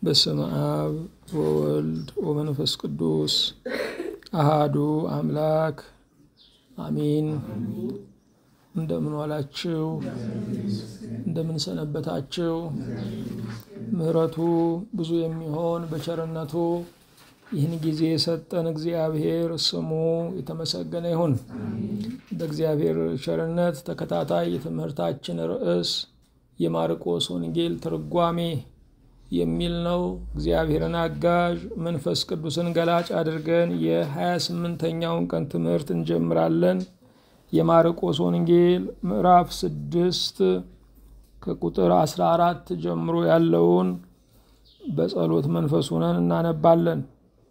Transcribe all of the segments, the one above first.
በስመ አብ ወወልድ ወመንፈስ ቅዱስ አሃዱ አምላክ አሚን። እንደምን ዋላችሁ? እንደምን ሰነበታችሁ? ምሕረቱ ብዙ የሚሆን በቸርነቱ ይህን ጊዜ የሰጠን እግዚአብሔር ስሙ የተመሰገነ ይሁን። በእግዚአብሔር ቸርነት ተከታታይ የትምህርታችን ርዕስ የማርቆስ ወንጌል ትርጓሜ የሚል ነው። እግዚአብሔርን አጋዥ መንፈስ ቅዱስን ገላጭ አድርገን የሀያ ስምንተኛውን ቀን ትምህርት እንጀምራለን። የማርቆስ ወንጌል ምዕራፍ ስድስት ከቁጥር አስራ አራት ጀምሮ ያለውን በጸሎት መንፈስ ሆነን እናነባለን።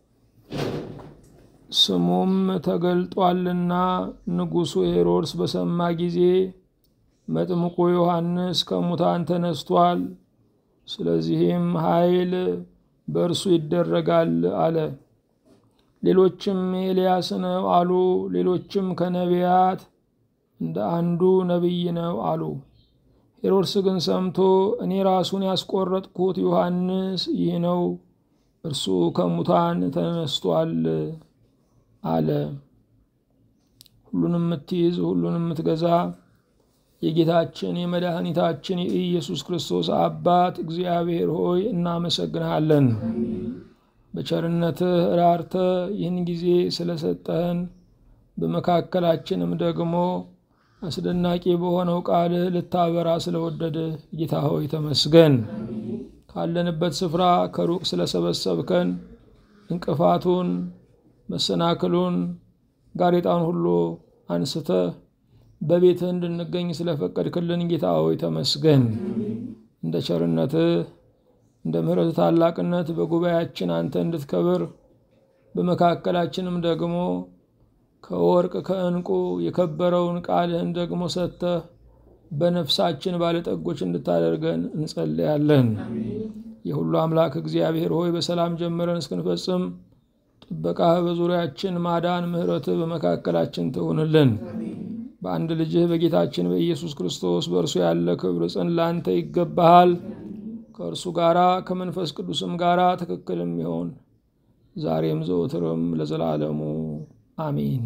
ስሙም ተገልጧልና ንጉሡ ሄሮድስ በሰማ ጊዜ መጥምቁ ዮሐንስ ከሙታን ተነስቷል፣ ስለዚህም ኃይል በእርሱ ይደረጋል አለ። ሌሎችም ኤልያስ ነው አሉ። ሌሎችም ከነቢያት እንደ አንዱ ነቢይ ነው አሉ። ሄሮድስ ግን ሰምቶ እኔ ራሱን ያስቆረጥኩት ዮሐንስ ይህ ነው፣ እርሱ ከሙታን ተነስቷል አለ። ሁሉንም የምትይዝ ሁሉንም የምትገዛ የጌታችን የመድኃኒታችን የኢየሱስ ክርስቶስ አባት እግዚአብሔር ሆይ እናመሰግንሃለን። በቸርነትህ ራርተህ ይህን ጊዜ ስለሰጠህን በመካከላችንም ደግሞ አስደናቂ በሆነው ቃልህ ልታበራ ስለወደድህ ጌታ ሆይ ተመስገን። ካለንበት ስፍራ ከሩቅ ስለሰበሰብከን እንቅፋቱን፣ መሰናክሉን፣ ጋሬጣን ሁሉ አንስተህ በቤትህ እንድንገኝ ስለፈቀድክልን ጌታ ሆይ ተመስገን። እንደ ቸርነትህ እንደ ምሕረት ታላቅነት በጉባኤያችን አንተ እንድትከብር በመካከላችንም ደግሞ ከወርቅ ከዕንቁ የከበረውን ቃልህን ደግሞ ሰጥተህ በነፍሳችን ባለጠጎች እንድታደርገን እንጸልያለን። የሁሉ አምላክ እግዚአብሔር ሆይ በሰላም ጀምረን እስክንፈጽም ጥበቃህ በዙሪያችን ማዳን፣ ምሕረትህ በመካከላችን ትሁንልን። በአንድ ልጅህ በጌታችን በኢየሱስ ክርስቶስ በእርሱ ያለ ክብር ጽን ላንተ ይገባሃል። ከእርሱ ጋራ ከመንፈስ ቅዱስም ጋራ ትክክልም ይሆን ዛሬም ዘወትርም ለዘላለሙ አሚን።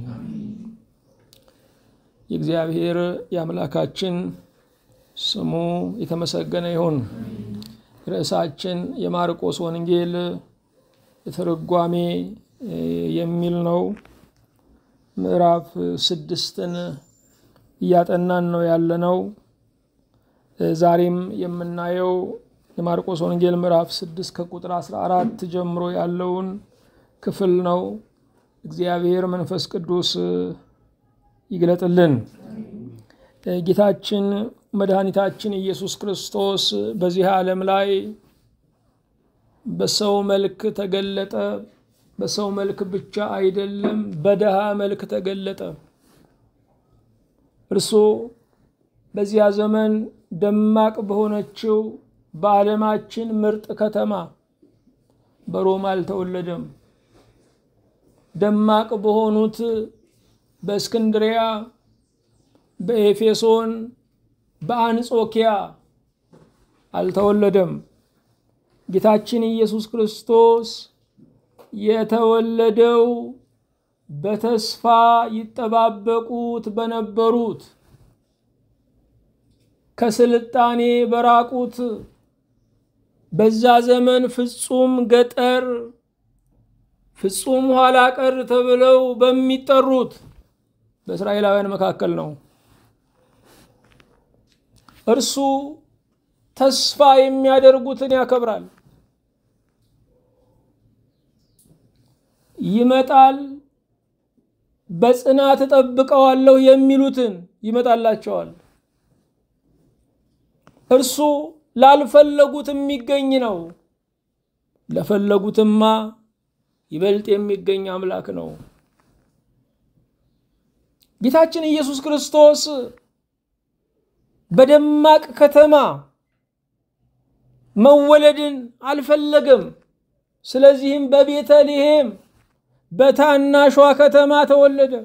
የእግዚአብሔር የአምላካችን ስሙ የተመሰገነ ይሁን። ርዕሳችን የማርቆስ ወንጌል ትርጓሜ የሚል ነው። ምዕራፍ ስድስትን እያጠናን ነው ያለነው። ዛሬም የምናየው የማርቆስ ወንጌል ምዕራፍ ስድስት ከቁጥር አስራ አራት ጀምሮ ያለውን ክፍል ነው። እግዚአብሔር መንፈስ ቅዱስ ይግለጥልን። ጌታችን መድኃኒታችን ኢየሱስ ክርስቶስ በዚህ ዓለም ላይ በሰው መልክ ተገለጠ። በሰው መልክ ብቻ አይደለም፣ በድሃ መልክ ተገለጠ። እርሱ በዚያ ዘመን ደማቅ በሆነችው በዓለማችን ምርጥ ከተማ በሮም አልተወለደም። ደማቅ በሆኑት በእስክንድሪያ፣ በኤፌሶን፣ በአንጾኪያ አልተወለደም። ጌታችን ኢየሱስ ክርስቶስ የተወለደው በተስፋ ይጠባበቁት በነበሩት ከስልጣኔ በራቁት በዛ ዘመን ፍጹም ገጠር ፍጹም ኋላ ቀር ተብለው በሚጠሩት በእስራኤላውያን መካከል ነው። እርሱ ተስፋ የሚያደርጉትን ያከብራል። ይመጣል፣ በጽናት እጠብቀዋለሁ የሚሉትን ይመጣላቸዋል። እርሱ ላልፈለጉት የሚገኝ ነው። ለፈለጉትማ ይበልጥ የሚገኝ አምላክ ነው። ጌታችን ኢየሱስ ክርስቶስ በደማቅ ከተማ መወለድን አልፈለገም። ስለዚህም በቤተልሔም በታናሿ ከተማ ተወለደ።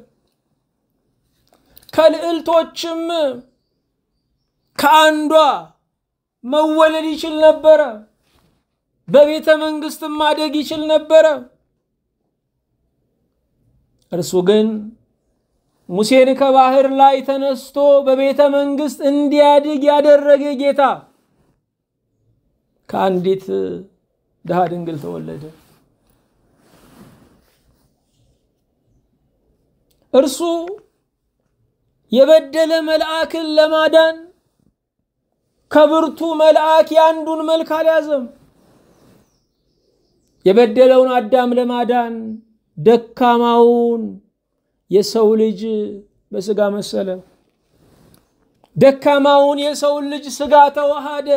ከልዕልቶችም ከአንዷ መወለድ ይችል ነበረ። በቤተ መንግስትም ማደግ ይችል ነበረ። እርሱ ግን ሙሴን ከባህር ላይ ተነስቶ በቤተ መንግስት እንዲያድግ ያደረገ ጌታ ከአንዲት ድሃ ድንግል ተወለደ። እርሱ የበደለ መልአክን ለማዳን ከብርቱ መልአክ የአንዱን መልክ አልያዘም። የበደለውን አዳም ለማዳን ደካማውን የሰው ልጅ በስጋ መሰለ። ደካማውን የሰውን ልጅ ስጋ ተዋሃደ።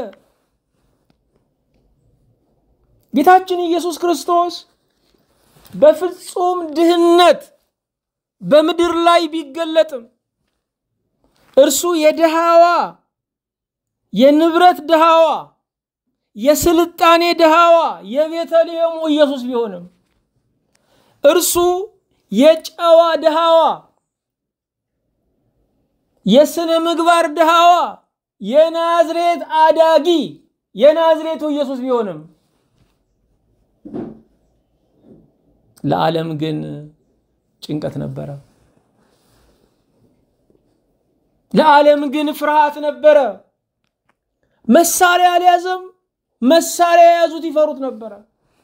ጌታችን ኢየሱስ ክርስቶስ በፍጹም ድህነት በምድር ላይ ቢገለጥም እርሱ የድሃዋ የንብረት ድሃዋ የስልጣኔ ድሃዋ የቤተልሔሙ ኢየሱስ ቢሆንም እርሱ የጨዋ ድሃዋ የስነ ምግባር ድሃዋ የናዝሬት አዳጊ የናዝሬቱ ኢየሱስ ቢሆንም ለዓለም ግን ጭንቀት ነበረ። ለዓለም ግን ፍርሃት ነበረ። መሳሪያ አልያዘም። መሳሪያ የያዙት ይፈሩት ነበረ።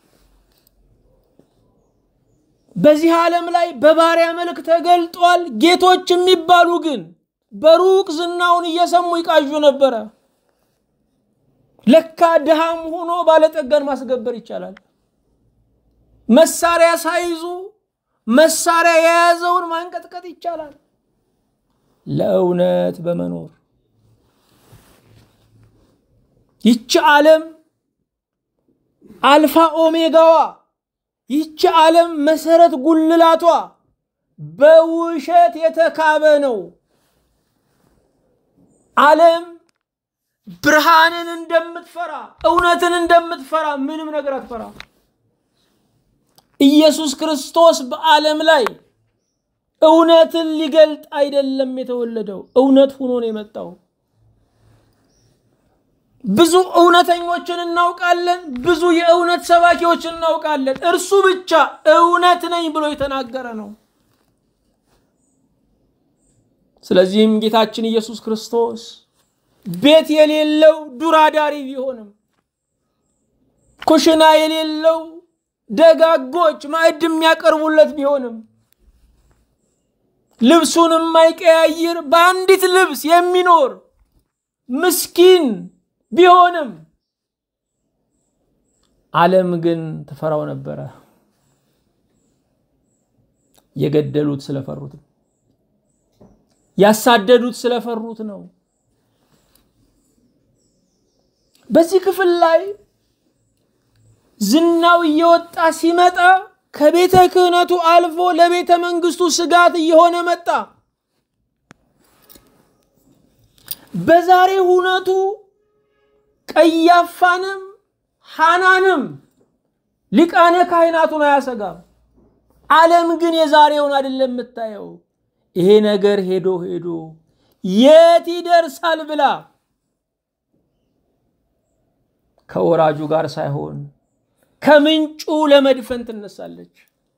በዚህ ዓለም ላይ በባሪያ መልክ ተገልጧል። ጌቶች የሚባሉ ግን በሩቅ ዝናውን እየሰሙ ይቃዡ ነበረ። ለካ ድሃም ሆኖ ባለጠጋን ማስገበር ይቻላል። መሳሪያ ሳይዙ መሳሪያ የያዘውን ማንቀጥቀጥ ይቻላል። ለእውነት በመኖር ይቺ ዓለም አልፋ ኦሜጋዋ ይቺ ዓለም መሰረት ጉልላቷ በውሸት የተካበ ነው። ዓለም ብርሃንን እንደምትፈራ እውነትን እንደምትፈራ ምንም ነገር አትፈራ። ኢየሱስ ክርስቶስ በዓለም ላይ እውነትን ሊገልጥ አይደለም የተወለደው፣ እውነት ሆኖ ነው የመጣው። ብዙ እውነተኞችን እናውቃለን። ብዙ የእውነት ሰባኪዎችን እናውቃለን። እርሱ ብቻ እውነት ነኝ ብሎ የተናገረ ነው። ስለዚህም ጌታችን ኢየሱስ ክርስቶስ ቤት የሌለው ዱር አዳሪ ቢሆንም ኩሽና የሌለው ደጋጎች ማዕድ የሚያቀርቡለት ቢሆንም ልብሱን የማይቀያይር በአንዲት ልብስ የሚኖር ምስኪን ቢሆንም ዓለም ግን ትፈራው ነበረ። የገደሉት ስለፈሩት፣ ያሳደዱት ስለፈሩት ነው። በዚህ ክፍል ላይ ዝናው እየወጣ ሲመጣ ከቤተ ክህነቱ አልፎ ለቤተ መንግስቱ ስጋት እየሆነ መጣ። በዛሬ ሁነቱ ቀያፋንም ሐናንም ሊቃነ ካህናቱን አያሰጋም። ዓለም ግን የዛሬውን አይደለም የምታየው። ይሄ ነገር ሄዶ ሄዶ የት ይደርሳል ብላ ከወራጁ ጋር ሳይሆን ከምንጩ ለመድፈን ትነሳለች።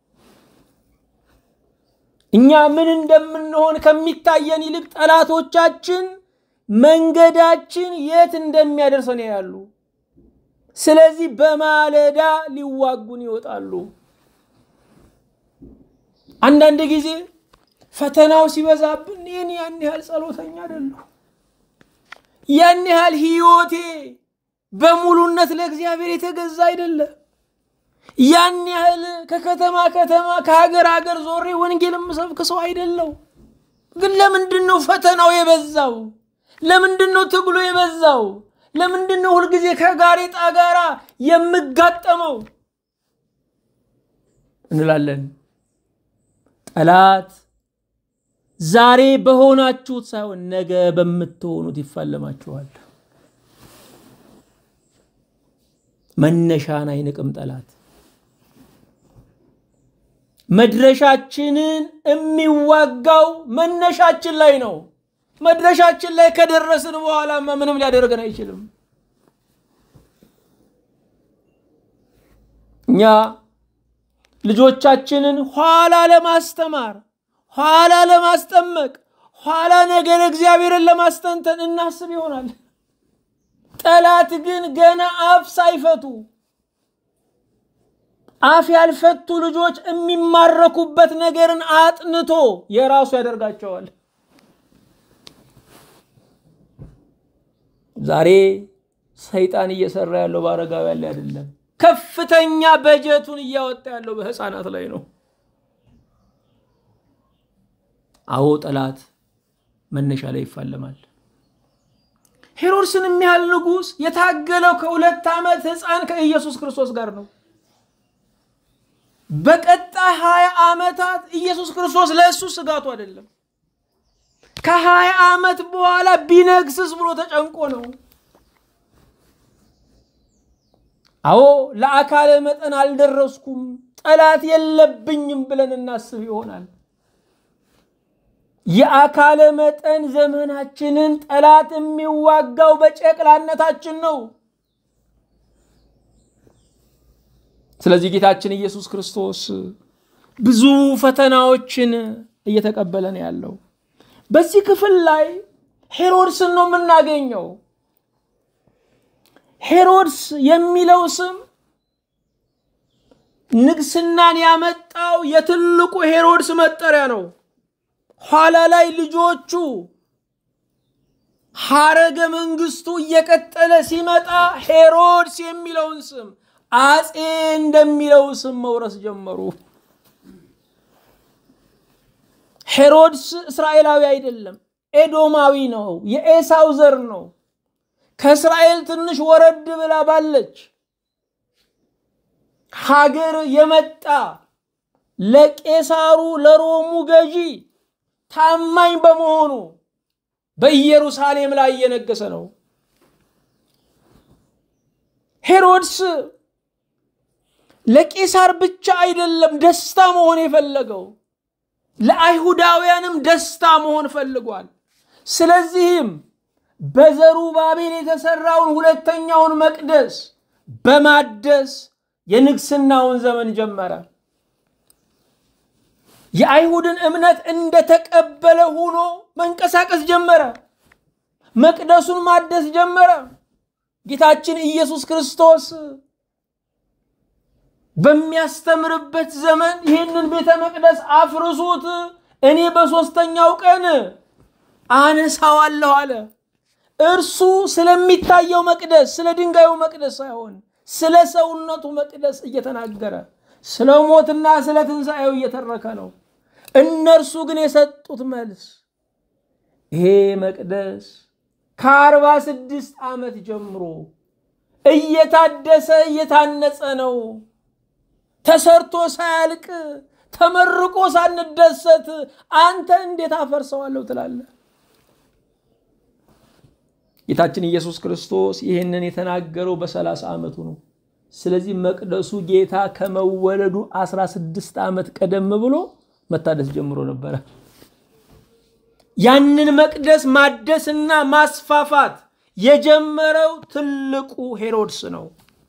እኛ ምን እንደምንሆን ከሚታየን ይልቅ ጠላቶቻችን መንገዳችን የት እንደሚያደርሰን ያሉ። ስለዚህ በማለዳ ሊዋጉን ይወጣሉ። አንዳንድ ጊዜ ፈተናው ሲበዛብን ይህን ያን ያህል ጸሎተኛ አይደለሁ፣ ያን ያህል ህይወቴ በሙሉነት ለእግዚአብሔር የተገዛ አይደለም፣ ያን ያህል ከከተማ ከተማ ከሀገር ሀገር ዞሬ ወንጌል የምሰብክ ሰው አይደለው። ግን ለምንድን ነው ፈተናው የበዛው? ለምንድን ነው ትግሉ የበዛው? ለምንድን ነው ሁልጊዜ ከጋሬጣ ጋራ የምጋጠመው እንላለን። ጠላት ዛሬ በሆናችሁት ሳይሆን ነገ በምትሆኑት ይፋለማችኋል። መነሻን አይንቅም ጠላት። መድረሻችንን የሚዋጋው መነሻችን ላይ ነው። መድረሻችን ላይ ከደረስን በኋላማ ምንም ሊያደርገን አይችልም። እኛ ልጆቻችንን ኋላ ለማስተማር ኋላ ለማስጠመቅ ኋላ ነገር እግዚአብሔርን ለማስተንተን እናስብ ይሆናል። ጠላት ግን ገና አፍ ሳይፈቱ አፍ ያልፈቱ ልጆች የሚማረኩበት ነገርን አጥንቶ የራሱ ያደርጋቸዋል። ዛሬ ሰይጣን እየሰራ ያለው በአረጋውያን ላይ አይደለም። ከፍተኛ በጀቱን እያወጣ ያለው በህፃናት ላይ ነው። አዎ ጠላት መነሻ ላይ ይፋለማል። ሄሮድስን የሚያህል ንጉሥ የታገለው ከሁለት ዓመት ህፃን ከኢየሱስ ክርስቶስ ጋር ነው። በቀጣይ ሀያ ዓመታት ኢየሱስ ክርስቶስ ለእሱ ስጋቱ አይደለም። ከሀያ ዓመት በኋላ ቢነግስስ ብሎ ተጨንቆ ነው። አዎ ለአካለ መጠን አልደረስኩም፣ ጠላት የለብኝም ብለን እናስብ ይሆናል። የአካለ መጠን ዘመናችንን ጠላት የሚዋጋው በጨቅላነታችን ነው። ስለዚህ ጌታችን ኢየሱስ ክርስቶስ ብዙ ፈተናዎችን እየተቀበለ ነው ያለው። በዚህ ክፍል ላይ ሄሮድስን ነው የምናገኘው። ሄሮድስ የሚለው ስም ንግስናን ያመጣው የትልቁ ሄሮድስ መጠሪያ ነው። ኋላ ላይ ልጆቹ ሐረገ መንግስቱ እየቀጠለ ሲመጣ ሄሮድስ የሚለውን ስም አጼ እንደሚለው ስም መውረስ ጀመሩ። ሄሮድስ እስራኤላዊ አይደለም፣ ኤዶማዊ ነው። የኤሳው ዘር ነው። ከእስራኤል ትንሽ ወረድ ብላ ባለች ሀገር የመጣ ለቄሳሩ ለሮሙ ገዢ ታማኝ በመሆኑ በኢየሩሳሌም ላይ እየነገሰ ነው። ሄሮድስ ለቄሳር ብቻ አይደለም ደስታ መሆን የፈለገው ለአይሁዳውያንም ደስታ መሆን ፈልጓል። ስለዚህም በዘሩባቤል የተሰራውን ሁለተኛውን መቅደስ በማደስ የንግስናውን ዘመን ጀመረ። የአይሁድን እምነት እንደተቀበለ ሆኖ መንቀሳቀስ ጀመረ። መቅደሱን ማደስ ጀመረ። ጌታችን ኢየሱስ ክርስቶስ በሚያስተምርበት ዘመን ይህንን ቤተ መቅደስ አፍርሱት፣ እኔ በሦስተኛው ቀን አነሳዋለሁ አለ። እርሱ ስለሚታየው መቅደስ ስለ ድንጋዩ መቅደስ ሳይሆን ስለ ሰውነቱ መቅደስ እየተናገረ ስለ ሞትና ስለ ትንሣኤው እየተረከ ነው። እነርሱ ግን የሰጡት መልስ ይሄ መቅደስ ከአርባ ስድስት ዓመት ጀምሮ እየታደሰ እየታነጸ ነው። ተሰርቶ ሳያልቅ ተመርቆ ሳንደሰት አንተ እንዴት አፈርሰዋለሁ ትላለህ? ጌታችን ኢየሱስ ክርስቶስ ይህንን የተናገረው በሰላሳ ዓመቱ ነው። ስለዚህ መቅደሱ ጌታ ከመወለዱ 16 ዓመት ቀደም ብሎ መታደስ ጀምሮ ነበረ። ያንን መቅደስ ማደስና ማስፋፋት የጀመረው ትልቁ ሄሮድስ ነው።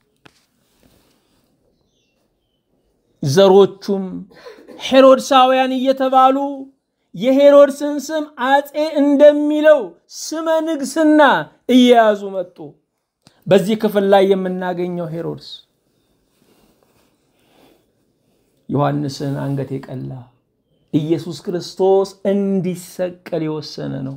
ዘሮቹም ሄሮድሳውያን እየተባሉ የሄሮድስን ስም አጼ እንደሚለው ስመ ንግስና እየያዙ መጡ። በዚህ ክፍል ላይ የምናገኘው ሄሮድስ ዮሐንስን አንገት የቀላ ኢየሱስ ክርስቶስ እንዲሰቀል የወሰነ ነው።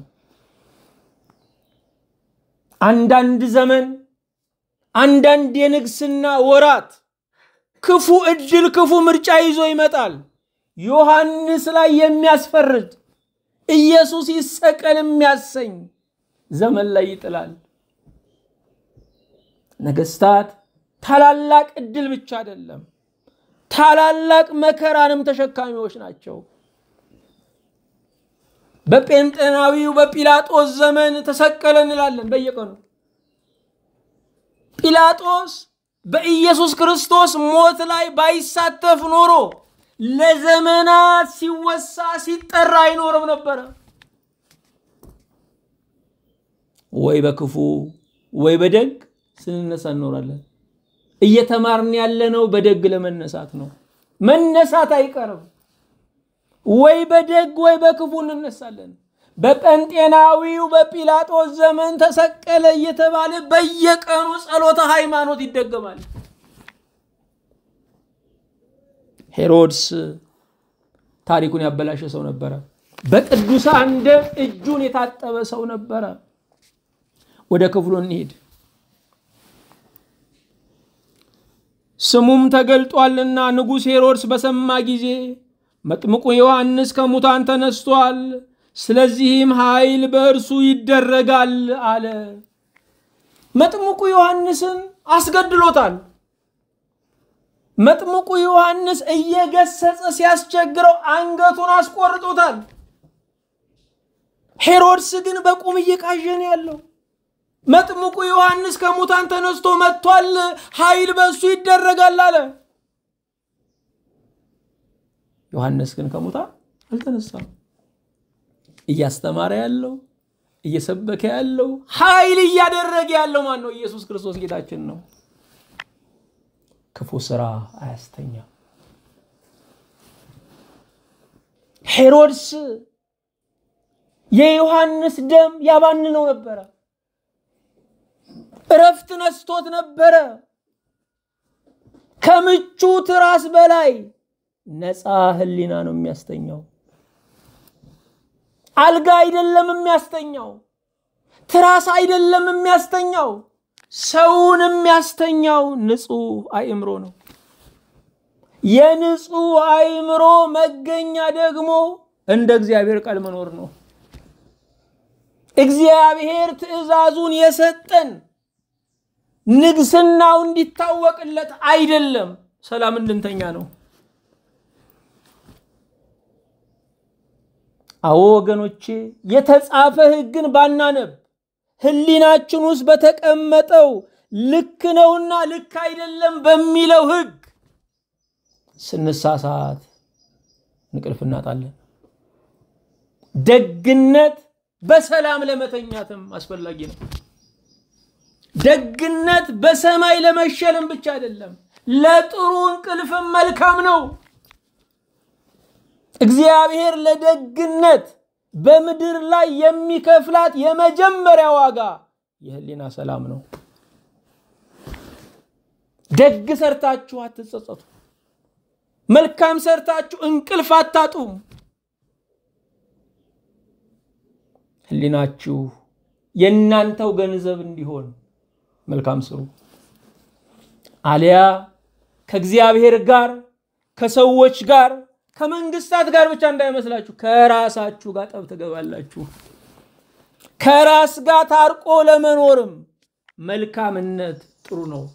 አንዳንድ ዘመን አንዳንድ የንግስና ወራት ክፉ እድል ክፉ ምርጫ ይዞ ይመጣል። ዮሐንስ ላይ የሚያስፈርድ ኢየሱስ ይሰቀል የሚያሰኝ ዘመን ላይ ይጥላል። ነገስታት ታላላቅ እድል ብቻ አይደለም፣ ታላላቅ መከራንም ተሸካሚዎች ናቸው። በጴንጤናዊው በጲላጦስ ዘመን ተሰቀለ እንላለን በየቀኑ። ጲላጦስ በኢየሱስ ክርስቶስ ሞት ላይ ባይሳተፍ ኖሮ ለዘመናት ሲወሳ ሲጠራ አይኖርም ነበረ። ወይ በክፉ ወይ በደግ ስንነሳ እንኖራለን። እየተማርን ያለነው በደግ ለመነሳት ነው። መነሳት አይቀርም። ወይ በደግ ወይ በክፉ እንነሳለን። በጴንጤናዊው በጲላጦስ ዘመን ተሰቀለ እየተባለ በየቀኑ ጸሎተ ሃይማኖት ይደገማል። ሄሮድስ ታሪኩን ያበላሸ ሰው ነበረ። በቅዱሳን ደም እጁን የታጠበ ሰው ነበረ። ወደ ክፍሉ እንሂድ። ስሙም ተገልጧልና ንጉሥ ሄሮድስ በሰማ ጊዜ መጥምቁ ዮሐንስ ከሙታን ተነስቷል፣ ስለዚህም ኃይል በእርሱ ይደረጋል አለ። መጥምቁ ዮሐንስን አስገድሎታል። መጥምቁ ዮሐንስ እየገሰጸ ሲያስቸግረው አንገቱን አስቆርጦታል። ሄሮድስ ግን በቁም እየቃዠ ነው ያለው። መጥምቁ ዮሐንስ ከሙታን ተነስቶ መጥቷል፣ ኃይል በእሱ ይደረጋል አለ። ዮሐንስ ግን ከሙታን አልተነሳም። እያስተማረ ያለው እየሰበከ ያለው ኃይል እያደረገ ያለው ማን ነው? ኢየሱስ ክርስቶስ ጌታችን ነው። ክፉ ስራ አያስተኛም። ሄሮድስ የዮሐንስ ደም ያባንነው ነበረ። እረፍት ነስቶት ነበረ። ከምቹ ትራስ በላይ ነፃ ሕሊና ነው የሚያስተኛው። አልጋ አይደለም የሚያስተኛው፣ ትራስ አይደለም የሚያስተኛው። ሰውን የሚያስተኛው ንጹሕ አእምሮ ነው። የንጹሕ አእምሮ መገኛ ደግሞ እንደ እግዚአብሔር ቃል መኖር ነው። እግዚአብሔር ትእዛዙን የሰጠን ንግስናው እንዲታወቅለት አይደለም፣ ሰላም እንድንተኛ ነው። አዎ ወገኖቼ፣ የተጻፈ ሕግን ባናነብ ህሊናችን ውስጥ በተቀመጠው ልክ ነውና ልክ አይደለም በሚለው ሕግ ስንሳሳት እንቅልፍ እናጣለን። ደግነት በሰላም ለመተኛትም አስፈላጊ ነው። ደግነት በሰማይ ለመሸለም ብቻ አይደለም፣ ለጥሩ እንቅልፍም መልካም ነው። እግዚአብሔር ለደግነት በምድር ላይ የሚከፍላት የመጀመሪያ ዋጋ የህሊና ሰላም ነው። ደግ ሰርታችሁ አትጸጸቱ። መልካም ሰርታችሁ እንቅልፍ አታጡም። ህሊናችሁ የእናንተው ገንዘብ እንዲሆን መልካም ስሩ። አሊያ ከእግዚአብሔር ጋር ከሰዎች ጋር ከመንግስታት ጋር ብቻ እንዳይመስላችሁ ከራሳችሁ ጋር ጠብ ትገባላችሁ። ከራስ ጋር ታርቆ ለመኖርም መልካምነት ጥሩ ነው።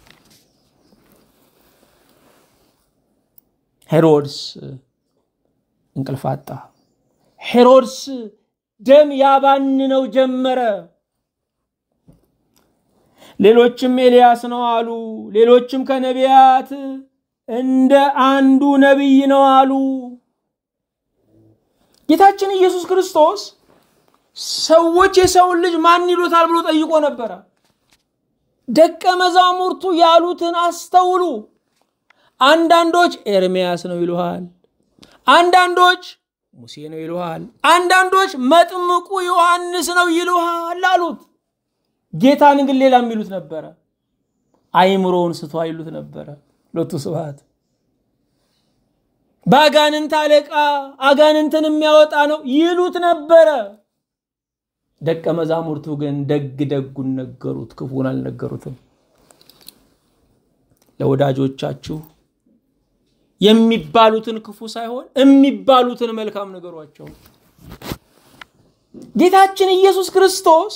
ሄሮድስ እንቅልፍ አጣ። ሄሮድስ ደም ያባንነው ጀመረ። ሌሎችም ኤልያስ ነው አሉ። ሌሎችም ከነቢያት እንደ አንዱ ነቢይ ነው አሉ። ጌታችን ኢየሱስ ክርስቶስ ሰዎች የሰውን ልጅ ማን ይሉታል ብሎ ጠይቆ ነበረ። ደቀ መዛሙርቱ ያሉትን አስተውሉ። አንዳንዶች ኤርምያስ ነው ይሉሃል፣ አንዳንዶች ሙሴ ነው ይሉሃል፣ አንዳንዶች መጥምቁ ዮሐንስ ነው ይሉሃል አሉት። ጌታን ግን ሌላ የሚሉት ነበረ። አይምሮውን ስቶ ይሉት ነበረ። ሎቱ ስብሐት በአጋንንት አለቃ አጋንንትን የሚያወጣ ነው ይሉት ነበረ። ደቀ መዛሙርቱ ግን ደግ ደጉን ነገሩት፣ ክፉን አልነገሩትም። ለወዳጆቻችሁ የሚባሉትን ክፉ ሳይሆን የሚባሉትን መልካም ነገሯቸው። ጌታችን ኢየሱስ ክርስቶስ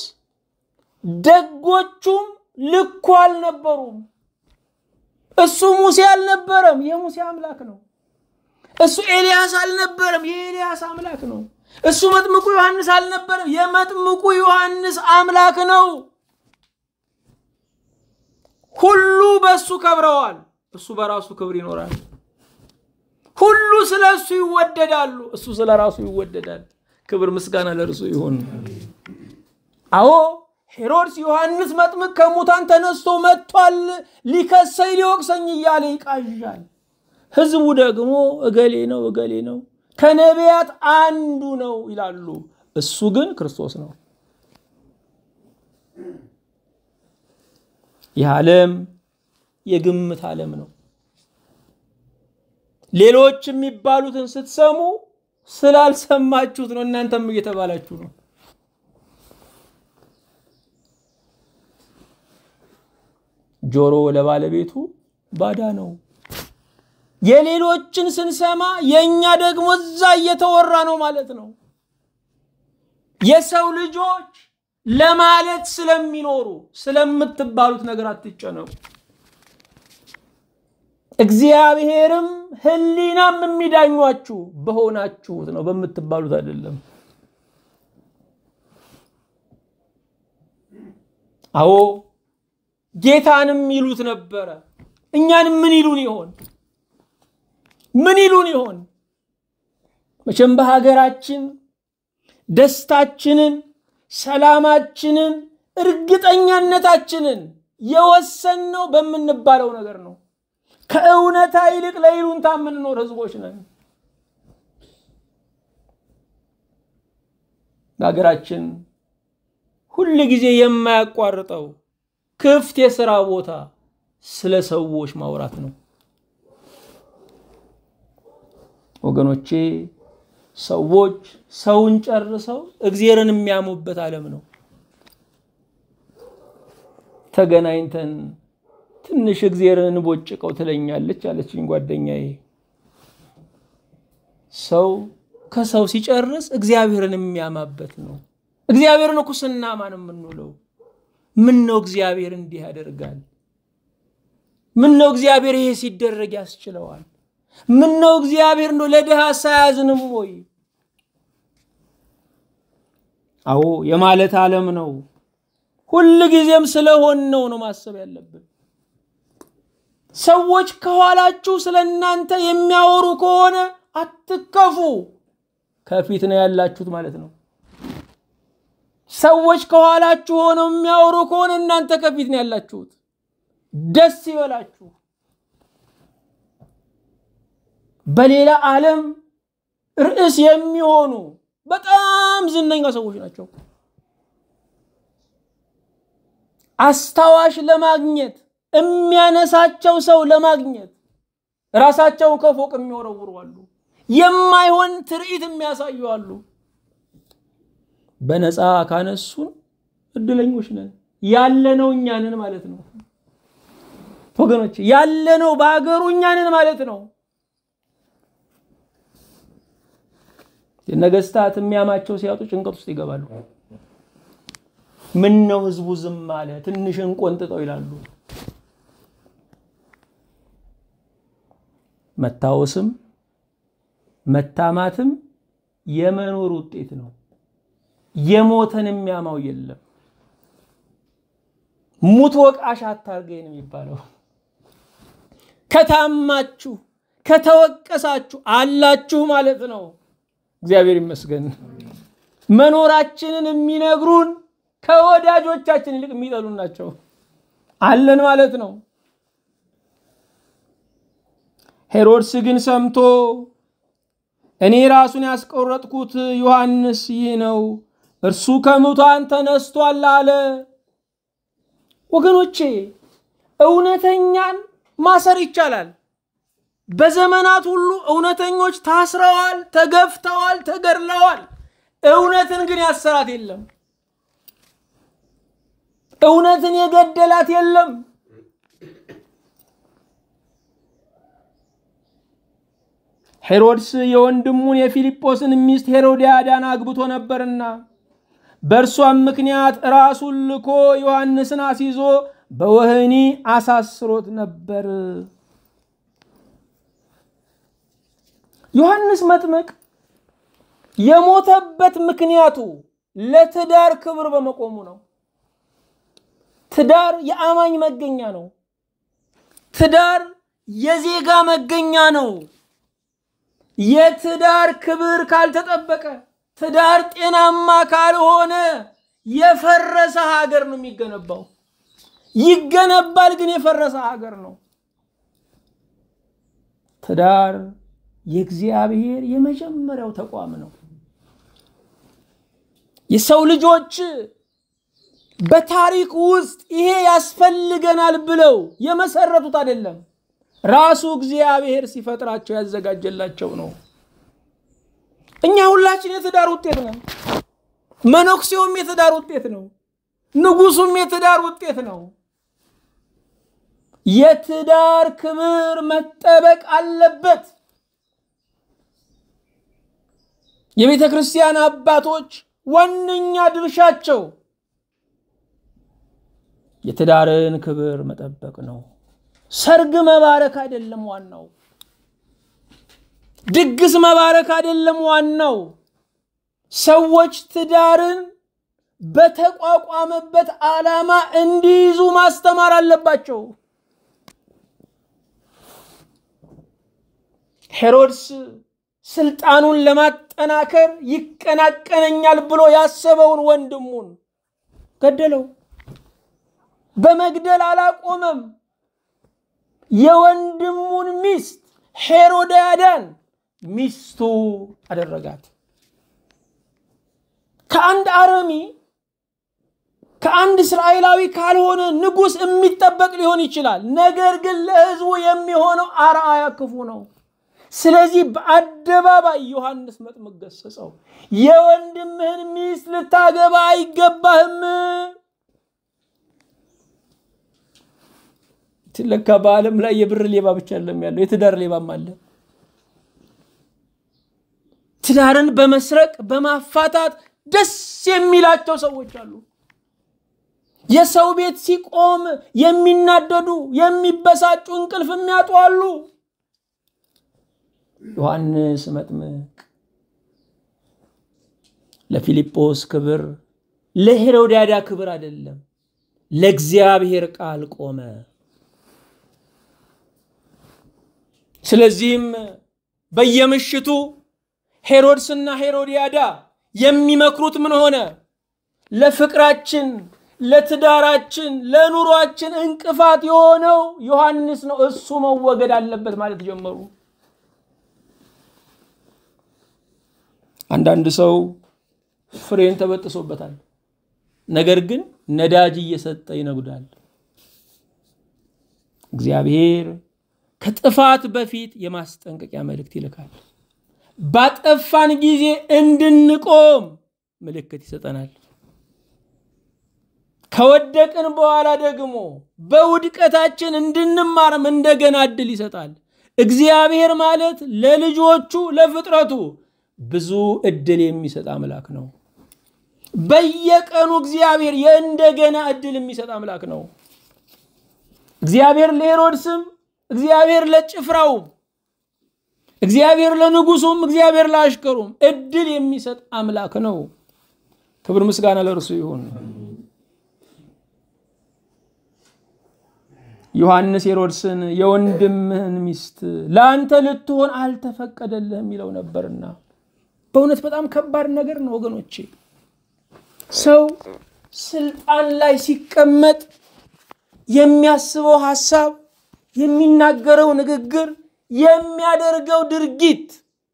ደጎቹም ልኩ አልነበሩም። እሱ ሙሴ አልነበረም፣ የሙሴ አምላክ ነው። እሱ ኤልያስ አልነበረም፣ የኤልያስ አምላክ ነው። እሱ መጥምቁ ዮሐንስ አልነበረም፣ የመጥምቁ ዮሐንስ አምላክ ነው። ሁሉ በእሱ ከብረዋል፣ እሱ በራሱ ክብር ይኖራል። ሁሉ ስለ እሱ ይወደዳሉ፣ እሱ ስለ ራሱ ይወደዳል። ክብር ምስጋና ለእርሱ ይሁን። አዎ ሄሮድስ ዮሐንስ መጥምቅ ከሙታን ተነስቶ መጥቷል፣ ሊከሰኝ ሊወቅሰኝ እያለ ይቃዣል። ህዝቡ ደግሞ እገሌ ነው እገሌ ነው ከነቢያት አንዱ ነው ይላሉ። እሱ ግን ክርስቶስ ነው። ይህ ዓለም የግምት ዓለም ነው። ሌሎች የሚባሉትን ስትሰሙ ስላልሰማችሁት ነው። እናንተም እየተባላችሁ ነው። ጆሮ ለባለቤቱ ባዳ ነው። የሌሎችን ስንሰማ የእኛ ደግሞ እዛ እየተወራ ነው ማለት ነው። የሰው ልጆች ለማለት ስለሚኖሩ ስለምትባሉት ነገር አትጨነቁ። እግዚአብሔርም ሕሊናም የሚዳኟችሁ በሆናችሁት ነው፣ በምትባሉት አይደለም። አዎ ጌታንም ይሉት ነበረ። እኛንም ምን ይሉን ይሆን? ምን ይሉን ይሆን? መቼም በሀገራችን ደስታችንን፣ ሰላማችንን፣ እርግጠኛነታችንን የወሰንነው በምንባለው ነገር ነው። ከእውነታ ይልቅ ለይሉንታ የምንኖር ህዝቦች ነን። በሀገራችን ሁል ጊዜ የማያቋርጠው ክፍት የሥራ ቦታ ስለ ሰዎች ማውራት ነው። ወገኖቼ ሰዎች ሰውን ጨርሰው እግዚአብሔርን የሚያሙበት ዓለም ነው። ተገናኝተን ትንሽ እግዚአብሔርን እንቦጭቀው ትለኛለች አለችኝ ጓደኛዬ። ሰው ከሰው ሲጨርስ እግዚአብሔርን የሚያማበት ነው። እግዚአብሔርን እኮ ስናማ ነው የምንውለው። ምን ነው እግዚአብሔር እንዲህ ያደርጋል? ምን ነው እግዚአብሔር ይሄ ሲደረግ ያስችለዋል? ምን ነው እግዚአብሔር ነው ለድሃ ሳያዝንም ወይ? አዎ የማለት ዓለም ነው። ሁል ጊዜም ስለሆነው ነው ማሰብ ያለብን። ሰዎች ከኋላችሁ ስለ እናንተ የሚያወሩ ከሆነ አትከፉ፣ ከፊት ነው ያላችሁት ማለት ነው። ሰዎች ከኋላችሁ ሆነው የሚያወሩ ከሆነ እናንተ ከፊት ነው ያላችሁት። ደስ ይበላችሁ። በሌላ ዓለም ርዕስ የሚሆኑ በጣም ዝነኛ ሰዎች ናቸው። አስታዋሽ ለማግኘት የሚያነሳቸው ሰው ለማግኘት ራሳቸውን ከፎቅ የሚወረውሩ አሉ። የማይሆን ትርኢት የሚያሳዩ አሉ። በነፃ ካነሱን እድለኞች ነን። ያለነው እኛንን ማለት ነው ወገኖች፣ ያለነው በሀገሩ እኛንን ማለት ነው። ነገስታት የሚያማቸው ሲያጡ ጭንቀት ውስጥ ይገባሉ። ምን ነው ህዝቡ ዝም አለ፣ ትንሽን ቆንጥጠው ይላሉ። መታወስም መታማትም የመኖር ውጤት ነው። የሞተን የሚያማው የለም። ሙት ወቃሽ አታርገኝ ነው የሚባለው። ከታማችሁ ከተወቀሳችሁ አላችሁ ማለት ነው። እግዚአብሔር ይመስገን። መኖራችንን የሚነግሩን ከወዳጆቻችን ይልቅ የሚጠሉን ናቸው። አለን ማለት ነው። ሄሮድስ ግን ሰምቶ እኔ ራሱን ያስቆረጥኩት ዮሐንስ ይህ ነው፣ እርሱ ከሙታን ተነስቷል አለ። ወገኖቼ እውነተኛን ማሰር ይቻላል። በዘመናት ሁሉ እውነተኞች ታስረዋል፣ ተገፍተዋል፣ ተገድለዋል። እውነትን ግን ያሰራት የለም። እውነትን የገደላት የለም። ሄሮድስ የወንድሙን የፊልጶስን ሚስት ሄሮድያዳን አግብቶ ነበርና በእርሷም ምክንያት ራሱን ልኮ ዮሐንስን አስይዞ በወህኒ አሳስሮት ነበር። ዮሐንስ መጥምቅ የሞተበት ምክንያቱ ለትዳር ክብር በመቆሙ ነው። ትዳር የአማኝ መገኛ ነው። ትዳር የዜጋ መገኛ ነው። የትዳር ክብር ካልተጠበቀ፣ ትዳር ጤናማ ካልሆነ የፈረሰ ሀገር ነው የሚገነባው። ይገነባል፣ ግን የፈረሰ ሀገር ነው። ትዳር የእግዚአብሔር የመጀመሪያው ተቋም ነው። የሰው ልጆች በታሪክ ውስጥ ይሄ ያስፈልገናል ብለው የመሰረቱት አይደለም። ራሱ እግዚአብሔር ሲፈጥራቸው ያዘጋጀላቸው ነው። እኛ ሁላችን የትዳር ውጤት ነን። መነኩሴውም የትዳር ውጤት ነው። ንጉሱም የትዳር ውጤት ነው። የትዳር ክብር መጠበቅ አለበት። የቤተ ክርስቲያን አባቶች ዋነኛ ድርሻቸው የትዳርን ክብር መጠበቅ ነው። ሰርግ መባረክ አይደለም ዋናው። ድግስ መባረክ አይደለም ዋናው። ሰዎች ትዳርን በተቋቋመበት ዓላማ እንዲይዙ ማስተማር አለባቸው። ሄሮድስ ስልጣኑን ለማጠናከር ይቀናቀነኛል ብሎ ያሰበውን ወንድሙን ገደለው። በመግደል አላቆመም። የወንድሙን ሚስት ሄሮድያዳን ሚስቱ አደረጋት። ከአንድ አረሚ ከአንድ እስራኤላዊ ካልሆነ ንጉሥ የሚጠበቅ ሊሆን ይችላል። ነገር ግን ለሕዝቡ የሚሆነው አርአያ ክፉ ነው። ስለዚህ በአደባባይ ዮሐንስ መጥምቅ ገሰጸው። የወንድምህን ሚስት ልታገባ አይገባህም። ለካ በዓለም ላይ የብር ሌባ ብቻ አለም ያለው የትዳር ሌባም አለ። ትዳርን በመስረቅ በማፋታት ደስ የሚላቸው ሰዎች አሉ። የሰው ቤት ሲቆም የሚናደዱ የሚበሳጩ እንቅልፍ የሚያጡ አሉ። ዮሐንስ መጥምቅ ለፊልጶስ ክብር ለሄሮድያዳ ክብር አይደለም፣ ለእግዚአብሔር ቃል ቆመ። ስለዚህም በየምሽቱ ሄሮድስና ሄሮድያዳ የሚመክሩት ምን ሆነ? ለፍቅራችን፣ ለትዳራችን፣ ለኑሯችን እንቅፋት የሆነው ዮሐንስ ነው፣ እሱ መወገድ አለበት ማለት ጀመሩ። አንዳንድ ሰው ፍሬን ተበጥሶበታል፣ ነገር ግን ነዳጅ እየሰጠ ይነጉዳል። እግዚአብሔር ከጥፋት በፊት የማስጠንቀቂያ መልእክት ይልካል። ባጠፋን ጊዜ እንድንቆም ምልክት ይሰጠናል። ከወደቅን በኋላ ደግሞ በውድቀታችን እንድንማርም እንደገና እድል ይሰጣል። እግዚአብሔር ማለት ለልጆቹ ለፍጥረቱ ብዙ እድል የሚሰጥ አምላክ ነው። በየቀኑ እግዚአብሔር የእንደገና እድል የሚሰጥ አምላክ ነው። እግዚአብሔር ለሄሮድስም እግዚአብሔር ለጭፍራውም እግዚአብሔር ለንጉሱም እግዚአብሔር ለአሽከሩም እድል የሚሰጥ አምላክ ነው። ክብር ምስጋና ለእርሱ ይሁን። ዮሐንስ ሄሮድስን የወንድምህን ሚስት ለአንተ ልትሆን አልተፈቀደልህም ይለው ነበርና በእውነት በጣም ከባድ ነገር ነው ወገኖቼ። ሰው ስልጣን ላይ ሲቀመጥ የሚያስበው ሀሳብ፣ የሚናገረው ንግግር፣ የሚያደርገው ድርጊት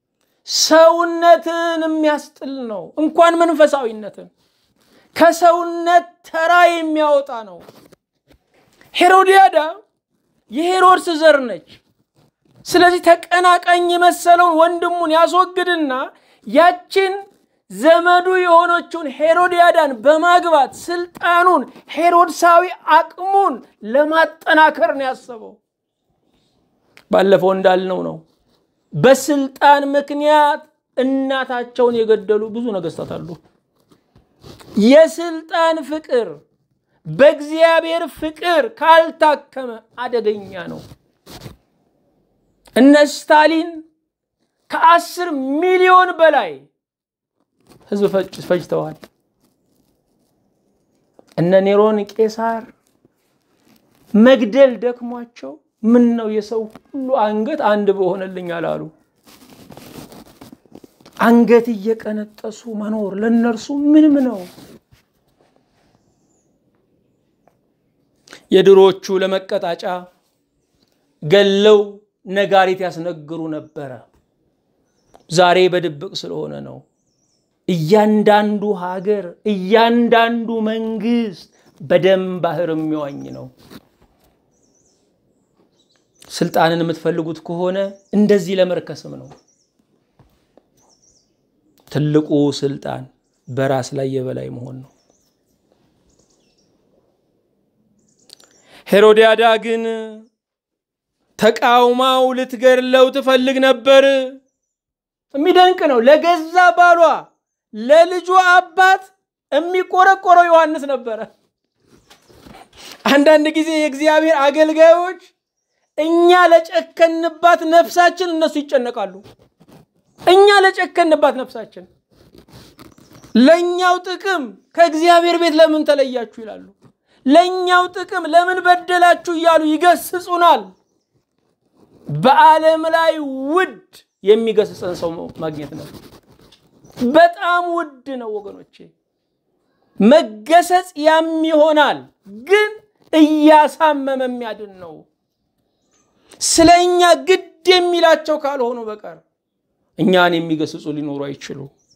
ሰውነትን የሚያስጥል ነው። እንኳን መንፈሳዊነትን ከሰውነት ተራ የሚያወጣ ነው። ሄሮዲያዳ የሄሮድስ ዘር ነች። ስለዚህ ተቀናቃኝ የመሰለውን ወንድሙን ያስወግድና ያችን ዘመዱ የሆነችውን ሄሮዲያዳን በማግባት ስልጣኑን ሄሮድሳዊ አቅሙን ለማጠናከር ነው ያሰበው። ባለፈው እንዳልነው ነው። በስልጣን ምክንያት እናታቸውን የገደሉ ብዙ ነገስታት አሉ። የስልጣን ፍቅር በእግዚአብሔር ፍቅር ካልታከመ አደገኛ ነው። እነ ስታሊን ከአስር ሚሊዮን በላይ ህዝብ ፈጅተዋል። እነ ኔሮን ቄሳር መግደል ደክሟቸው ምን ነው የሰው ሁሉ አንገት አንድ በሆነልኝ አላሉ። አንገት እየቀነጠሱ መኖር ለእነርሱ ምንም ነው። የድሮቹ ለመቀጣጫ ገለው ነጋሪት ያስነግሩ ነበረ። ዛሬ በድብቅ ስለሆነ ነው። እያንዳንዱ ሀገር፣ እያንዳንዱ መንግስት በደም ባህር የሚዋኝ ነው። ስልጣንን የምትፈልጉት ከሆነ እንደዚህ ለመርከስም ነው። ትልቁ ስልጣን በራስ ላይ የበላይ መሆን ነው። ሄሮድያዳ ግን ተቃውማው ልትገድለው ትፈልግ ነበር። የሚደንቅ ነው። ለገዛ ባሏ ለልጇ አባት የሚቆረቆረው ዮሐንስ ነበረ። አንዳንድ ጊዜ የእግዚአብሔር አገልጋዮች እኛ ለጨከንባት ነፍሳችን እነሱ ይጨነቃሉ። እኛ ለጨከንባት ነፍሳችን ለእኛው ጥቅም ከእግዚአብሔር ቤት ለምን ተለያችሁ ይላሉ። ለእኛው ጥቅም ለምን በደላችሁ እያሉ ይገስጹናል። በዓለም ላይ ውድ የሚገስጸን ሰው ማግኘት ነው። በጣም ውድ ነው ወገኖቼ። መገሰጽ ያም ይሆናል፣ ግን እያሳመመ የሚያድን ነው። ስለ እኛ ግድ የሚላቸው ካልሆኑ በቀር እኛን የሚገስጹ ሊኖሩ አይችሉ።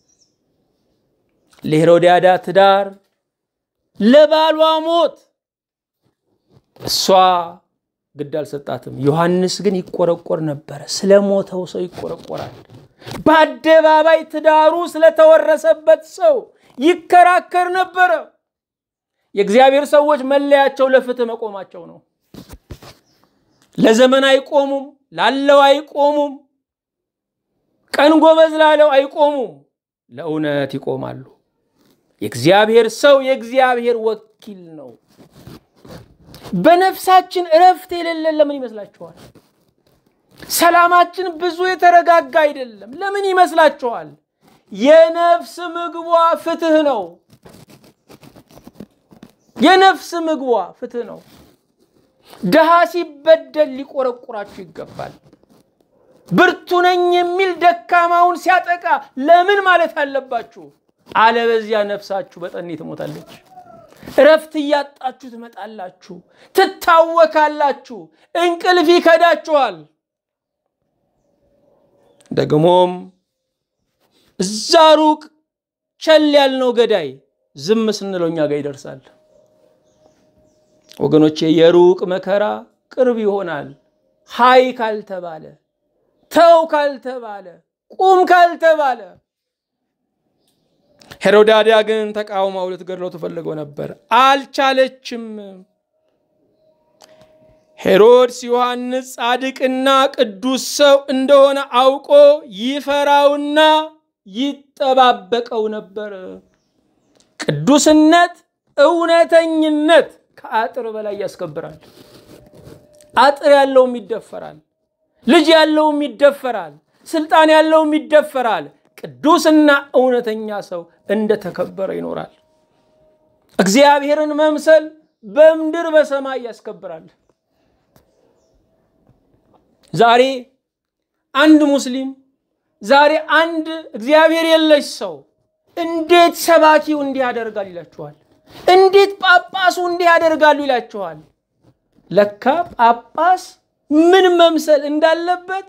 ለሄሮድያዳ ትዳር፣ ለባሏ ሞት እሷ ግድ አልሰጣትም። ዮሐንስ ግን ይቆረቆር ነበረ። ስለ ሞተው ሰው ይቆረቆራል። በአደባባይ ትዳሩ ስለተወረሰበት ሰው ይከራከር ነበረ። የእግዚአብሔር ሰዎች መለያቸው ለፍትህ መቆማቸው ነው። ለዘመን አይቆሙም፣ ላለው አይቆሙም፣ ቀን ጎበዝ ላለው አይቆሙም፣ ለእውነት ይቆማሉ። የእግዚአብሔር ሰው የእግዚአብሔር ወኪል ነው። በነፍሳችን እረፍት የሌለን ለምን ይመስላችኋል? ሰላማችን ብዙ የተረጋጋ አይደለም። ለምን ይመስላችኋል? የነፍስ ምግቧ ፍትህ ነው። የነፍስ ምግቧ ፍትህ ነው። ድሃ ሲበደል ሊቆረቁራችሁ ይገባል። ብርቱ ነኝ የሚል ደካማውን ሲያጠቃ ለምን ማለት አለባችሁ? አለበዚያ ነፍሳችሁ በጠኔ ትሞታለች። እረፍት እያጣችሁ ትመጣላችሁ፣ ትታወካላችሁ፣ እንቅልፍ ይከዳችኋል። ደግሞም እዛ ሩቅ ቸል ያልነው ገዳይ ዝም ስንለው እኛ ጋር ይደርሳል። ወገኖቼ የሩቅ መከራ ቅርብ ይሆናል። ሀይ ካልተባለ፣ ተው ካልተባለ፣ ቁም ካልተባለ ሄሮዳዳ ግን ተቃውማው ልትገድለው ትፈልገው ነበር፣ አልቻለችም። ሄሮድስ ዮሐንስ ጻድቅና ቅዱስ ሰው እንደሆነ አውቆ ይፈራውና ይጠባበቀው ነበር። ቅዱስነት፣ እውነተኝነት ከአጥር በላይ ያስከብራል። አጥር ያለውም ይደፈራል፣ ልጅ ያለውም ይደፈራል፣ ስልጣን ያለውም ይደፈራል። ቅዱስና እውነተኛ ሰው እንደተከበረ ይኖራል። እግዚአብሔርን መምሰል በምድር በሰማይ ያስከብራል። ዛሬ አንድ ሙስሊም፣ ዛሬ አንድ እግዚአብሔር የለሽ ሰው እንዴት ሰባኪው እንዲህ ያደርጋል ይላችኋል። እንዴት ጳጳሱ እንዲህ ያደርጋሉ ይላችኋል። ለካ ጳጳስ ምን መምሰል እንዳለበት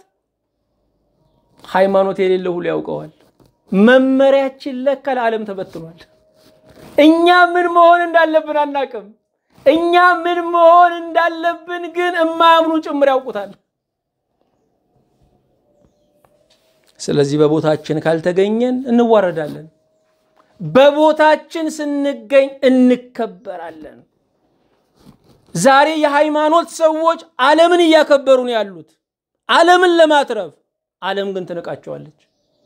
ሃይማኖት የሌለው ሁሉ ያውቀዋል። መመሪያችን ለካ ለዓለም ተበትኗል። እኛ ምን መሆን እንዳለብን አናቅም። እኛ ምን መሆን እንዳለብን ግን እማያምኑ ጭምር ያውቁታል። ስለዚህ በቦታችን ካልተገኘን እንዋረዳለን። በቦታችን ስንገኝ እንከበራለን። ዛሬ የሃይማኖት ሰዎች ዓለምን እያከበሩ ነው ያሉት፣ ዓለምን ለማትረፍ። ዓለም ግን ትንቃቸዋለች።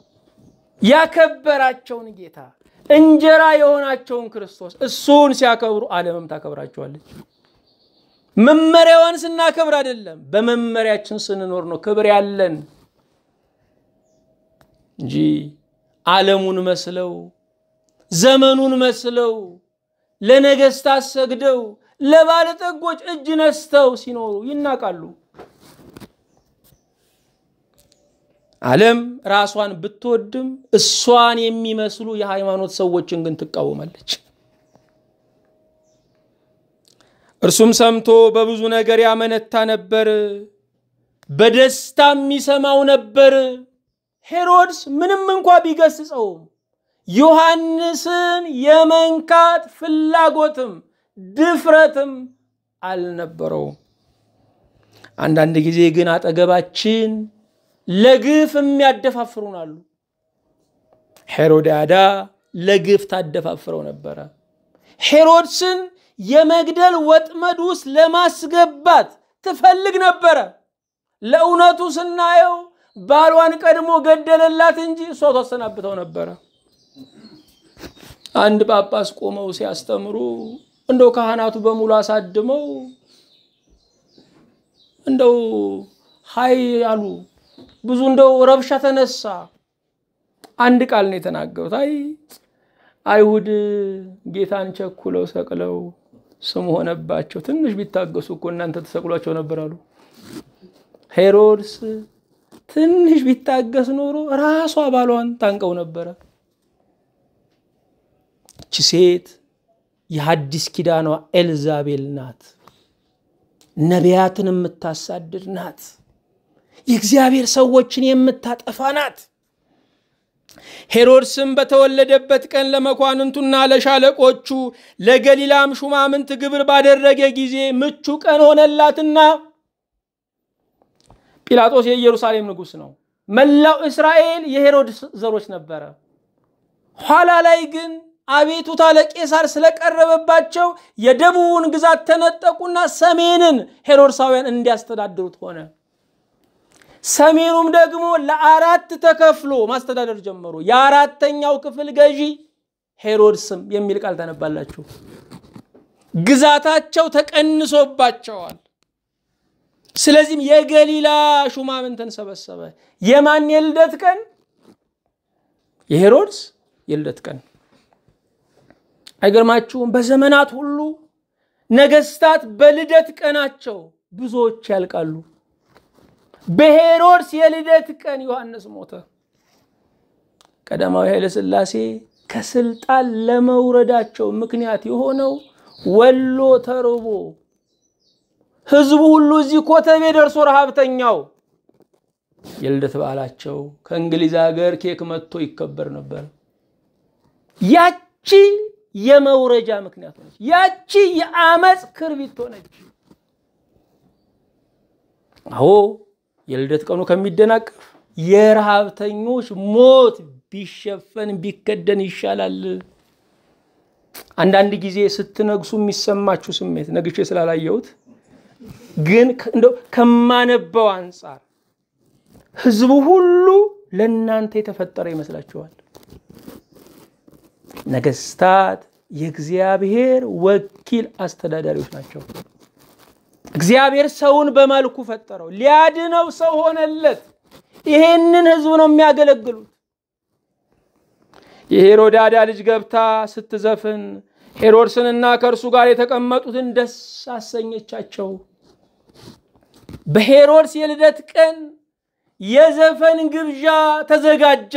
ያከበራቸውን ጌታ እንጀራ የሆናቸውን ክርስቶስ እሱን ሲያከብሩ ዓለምም ታከብራቸዋለች። መመሪያዋን ስናከብር አይደለም፣ በመመሪያችን ስንኖር ነው ክብር ያለን እንጂ ዓለሙን መስለው ዘመኑን መስለው ለነገስታት ሰግደው ለባለጠጎች እጅ ነስተው ሲኖሩ ይናቃሉ። ዓለም ራሷን ብትወድም እሷን የሚመስሉ የሃይማኖት ሰዎችን ግን ትቃወማለች። እርሱም ሰምቶ በብዙ ነገር ያመነታ ነበር፣ በደስታ የሚሰማው ነበር። ሄሮድስ ምንም እንኳ ቢገስጸውም ዮሐንስን የመንካት ፍላጎትም ድፍረትም አልነበረውም። አንዳንድ ጊዜ ግን አጠገባችን ለግፍ የሚያደፋፍሩን አሉ። ሄሮድያዳ ለግፍ ታደፋፍረው ነበረ። ሄሮድስን የመግደል ወጥመድ ውስጥ ለማስገባት ትፈልግ ነበረ። ለእውነቱ ስናየው ባሏን ቀድሞ ገደለላት እንጂ እሷ ታሰናብተው ነበረ። አንድ ጳጳስ ቆመው ሲያስተምሩ እንደው ካህናቱ በሙሉ አሳድመው እንደው ሀይ አሉ። ብዙ እንደው ረብሻ ተነሳ። አንድ ቃል ነው የተናገሩት። አይ አይሁድ ጌታን ቸኩለው ሰቅለው ስም ሆነባቸው። ትንሽ ቢታገሱ እኮ እናንተ ተሰቅሏቸው ነበር አሉ። ሄሮድስ ትንሽ ቢታገስ ኖሮ ራሷ ባሏን ታንቀው ነበረ። እቺ ሴት የሐዲስ ኪዳኗ ኤልዛቤል ናት። ነቢያትን የምታሳድድ ናት። የእግዚአብሔር ሰዎችን የምታጠፋ ናት። ሄሮድስም በተወለደበት ቀን ለመኳንንቱና ለሻለቆቹ ለገሊላም ሹማምንት ግብር ባደረገ ጊዜ ምቹ ቀን ሆነላትና ጲላጦስ የኢየሩሳሌም ንጉሥ ነው። መላው እስራኤል የሄሮድስ ዘሮች ነበረ። ኋላ ላይ ግን አቤቱታ ለቄሳር ስለቀረበባቸው የደቡቡን ግዛት ተነጠቁና ሰሜንን ሄሮድሳውያን እንዲያስተዳድሩት ሆነ። ሰሜኑም ደግሞ ለአራት ተከፍሎ ማስተዳደር ጀመሩ። የአራተኛው ክፍል ገዢ ሄሮድስም የሚል ቃል ታነባላችሁ። ግዛታቸው ተቀንሶባቸዋል። ስለዚህም የገሊላ ሹማምንትን ሰበሰበ። የማን የልደት ቀን? የሄሮድስ የልደት ቀን። አይገርማችሁም? በዘመናት ሁሉ ነገስታት በልደት ቀናቸው ብዙዎች ያልቃሉ። በሄሮድስ የልደት ቀን ዮሐንስ ሞተ። ቀዳማዊ ኃይለ ሥላሴ ከስልጣን ለመውረዳቸው ምክንያት የሆነው ወሎ ተርቦ ህዝቡ ሁሉ እዚህ ኮተቤ ደርሶ ረሃብተኛው የልደት በዓላቸው ከእንግሊዝ ሀገር ኬክ መጥቶ ይከበር ነበር። ያቺ የመውረጃ ምክንያት ሆነች። ያቺ የአመፅ ክርቢት ሆነች። አዎ የልደት ቀኑ ከሚደናቀፍ የረሃብተኞች ሞት ቢሸፈን ቢከደን ይሻላል። አንዳንድ ጊዜ ስትነግሱ የሚሰማችሁ ስሜት ነግቼ ስላላየሁት ግን እንደው ከማነበው አንጻር ህዝቡ ሁሉ ለእናንተ የተፈጠረ ይመስላችኋል። ነገስታት የእግዚአብሔር ወኪል አስተዳዳሪዎች ናቸው። እግዚአብሔር ሰውን በመልኩ ፈጠረው፣ ሊያድነው ሰው ሆነለት። ይሄንን ህዝብ ነው የሚያገለግሉት። የሄሮዳዳ ልጅ ገብታ ስትዘፍን ሄሮድስንና ከእርሱ ጋር የተቀመጡትን ደስ አሰኘቻቸው። በሄሮድስ የልደት ቀን የዘፈን ግብዣ ተዘጋጀ።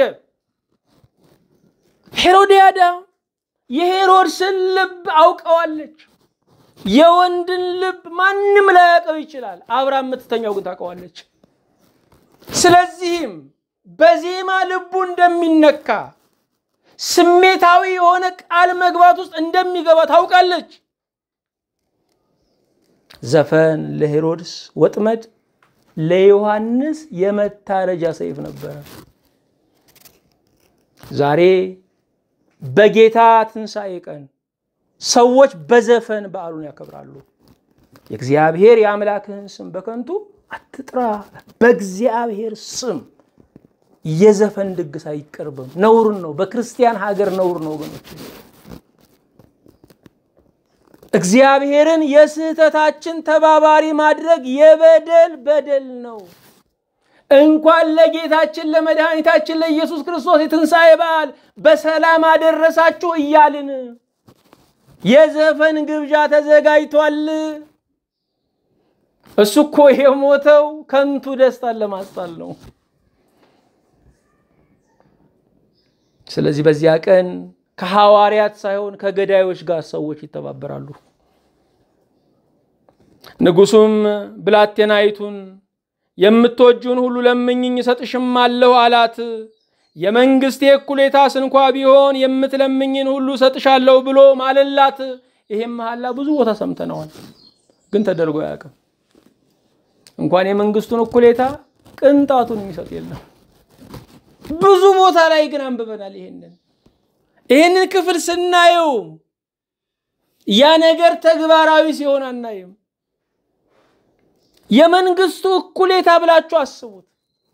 ሄሮዲያዳ የሄሮድስን ልብ አውቀዋለች። የወንድን ልብ ማንም ላያውቀው ይችላል። አብራ የምትተኛው ግን ታውቀዋለች። ስለዚህም በዜማ ልቡ እንደሚነካ ስሜታዊ የሆነ ቃል መግባት ውስጥ እንደሚገባ ታውቃለች። ዘፈን ለሄሮድስ ወጥመድ፣ ለዮሐንስ የመታረጃ ሰይፍ ነበረ። ዛሬ በጌታ ትንሣኤ ቀን ሰዎች በዘፈን በዓሉን ያከብራሉ። የእግዚአብሔር የአምላክህን ስም በከንቱ አትጥራ። በእግዚአብሔር ስም የዘፈን ድግስ አይቀርብም። ነውር ነው። በክርስቲያን ሀገር ነውር ነው ወገኖች። እግዚአብሔርን የስህተታችን ተባባሪ ማድረግ የበደል በደል ነው። እንኳን ለጌታችን ለመድኃኒታችን ለኢየሱስ ክርስቶስ የትንሣኤ በዓል በሰላም አደረሳችሁ እያልን የዘፈን ግብዣ ተዘጋጅቷል። እሱ እኮ የሞተው ከንቱ ደስታን ለማስጣል ነው። ስለዚህ በዚያ ቀን ከሐዋርያት ሳይሆን ከገዳዮች ጋር ሰዎች ይተባበራሉ። ንጉሡም ብላቴናይቱን የምትወጂውን ሁሉ ለምኝኝ እሰጥሽማለሁ አላት። የመንግሥቴ እኩሌታስ እንኳ ቢሆን የምትለምኝን ሁሉ እሰጥሻለሁ ብሎ ማለላት። ይሄም መሐላ ብዙ ቦታ ሰምተነዋል፣ ግን ተደርጎ አያውቅም። እንኳን የመንግስቱን እኩሌታ ቅንጣቱን የሚሰጥ የለም። ብዙ ቦታ ላይ ግን አንብበናል። ይሄንን ይህንን ክፍል ስናየው ያ ነገር ተግባራዊ ሲሆን አናይም። የመንግስቱ እኩሌታ ብላችሁ አስቡት።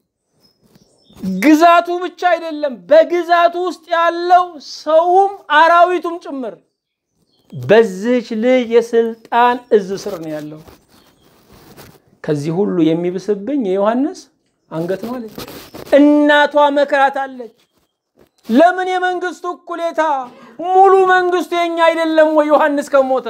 ግዛቱ ብቻ አይደለም፣ በግዛቱ ውስጥ ያለው ሰውም አራዊቱም ጭምር በዚህች ልጅ የስልጣን እዝ ስር ነው ያለው። ከዚህ ሁሉ የሚብስብኝ የዮሐንስ አንገት ነው አለች። እናቷ መክራታለች። ለምን የመንግስቱ እኩሌታ ሙሉ መንግስቱ የኛ አይደለም ወይ? ዮሐንስ ከሞተ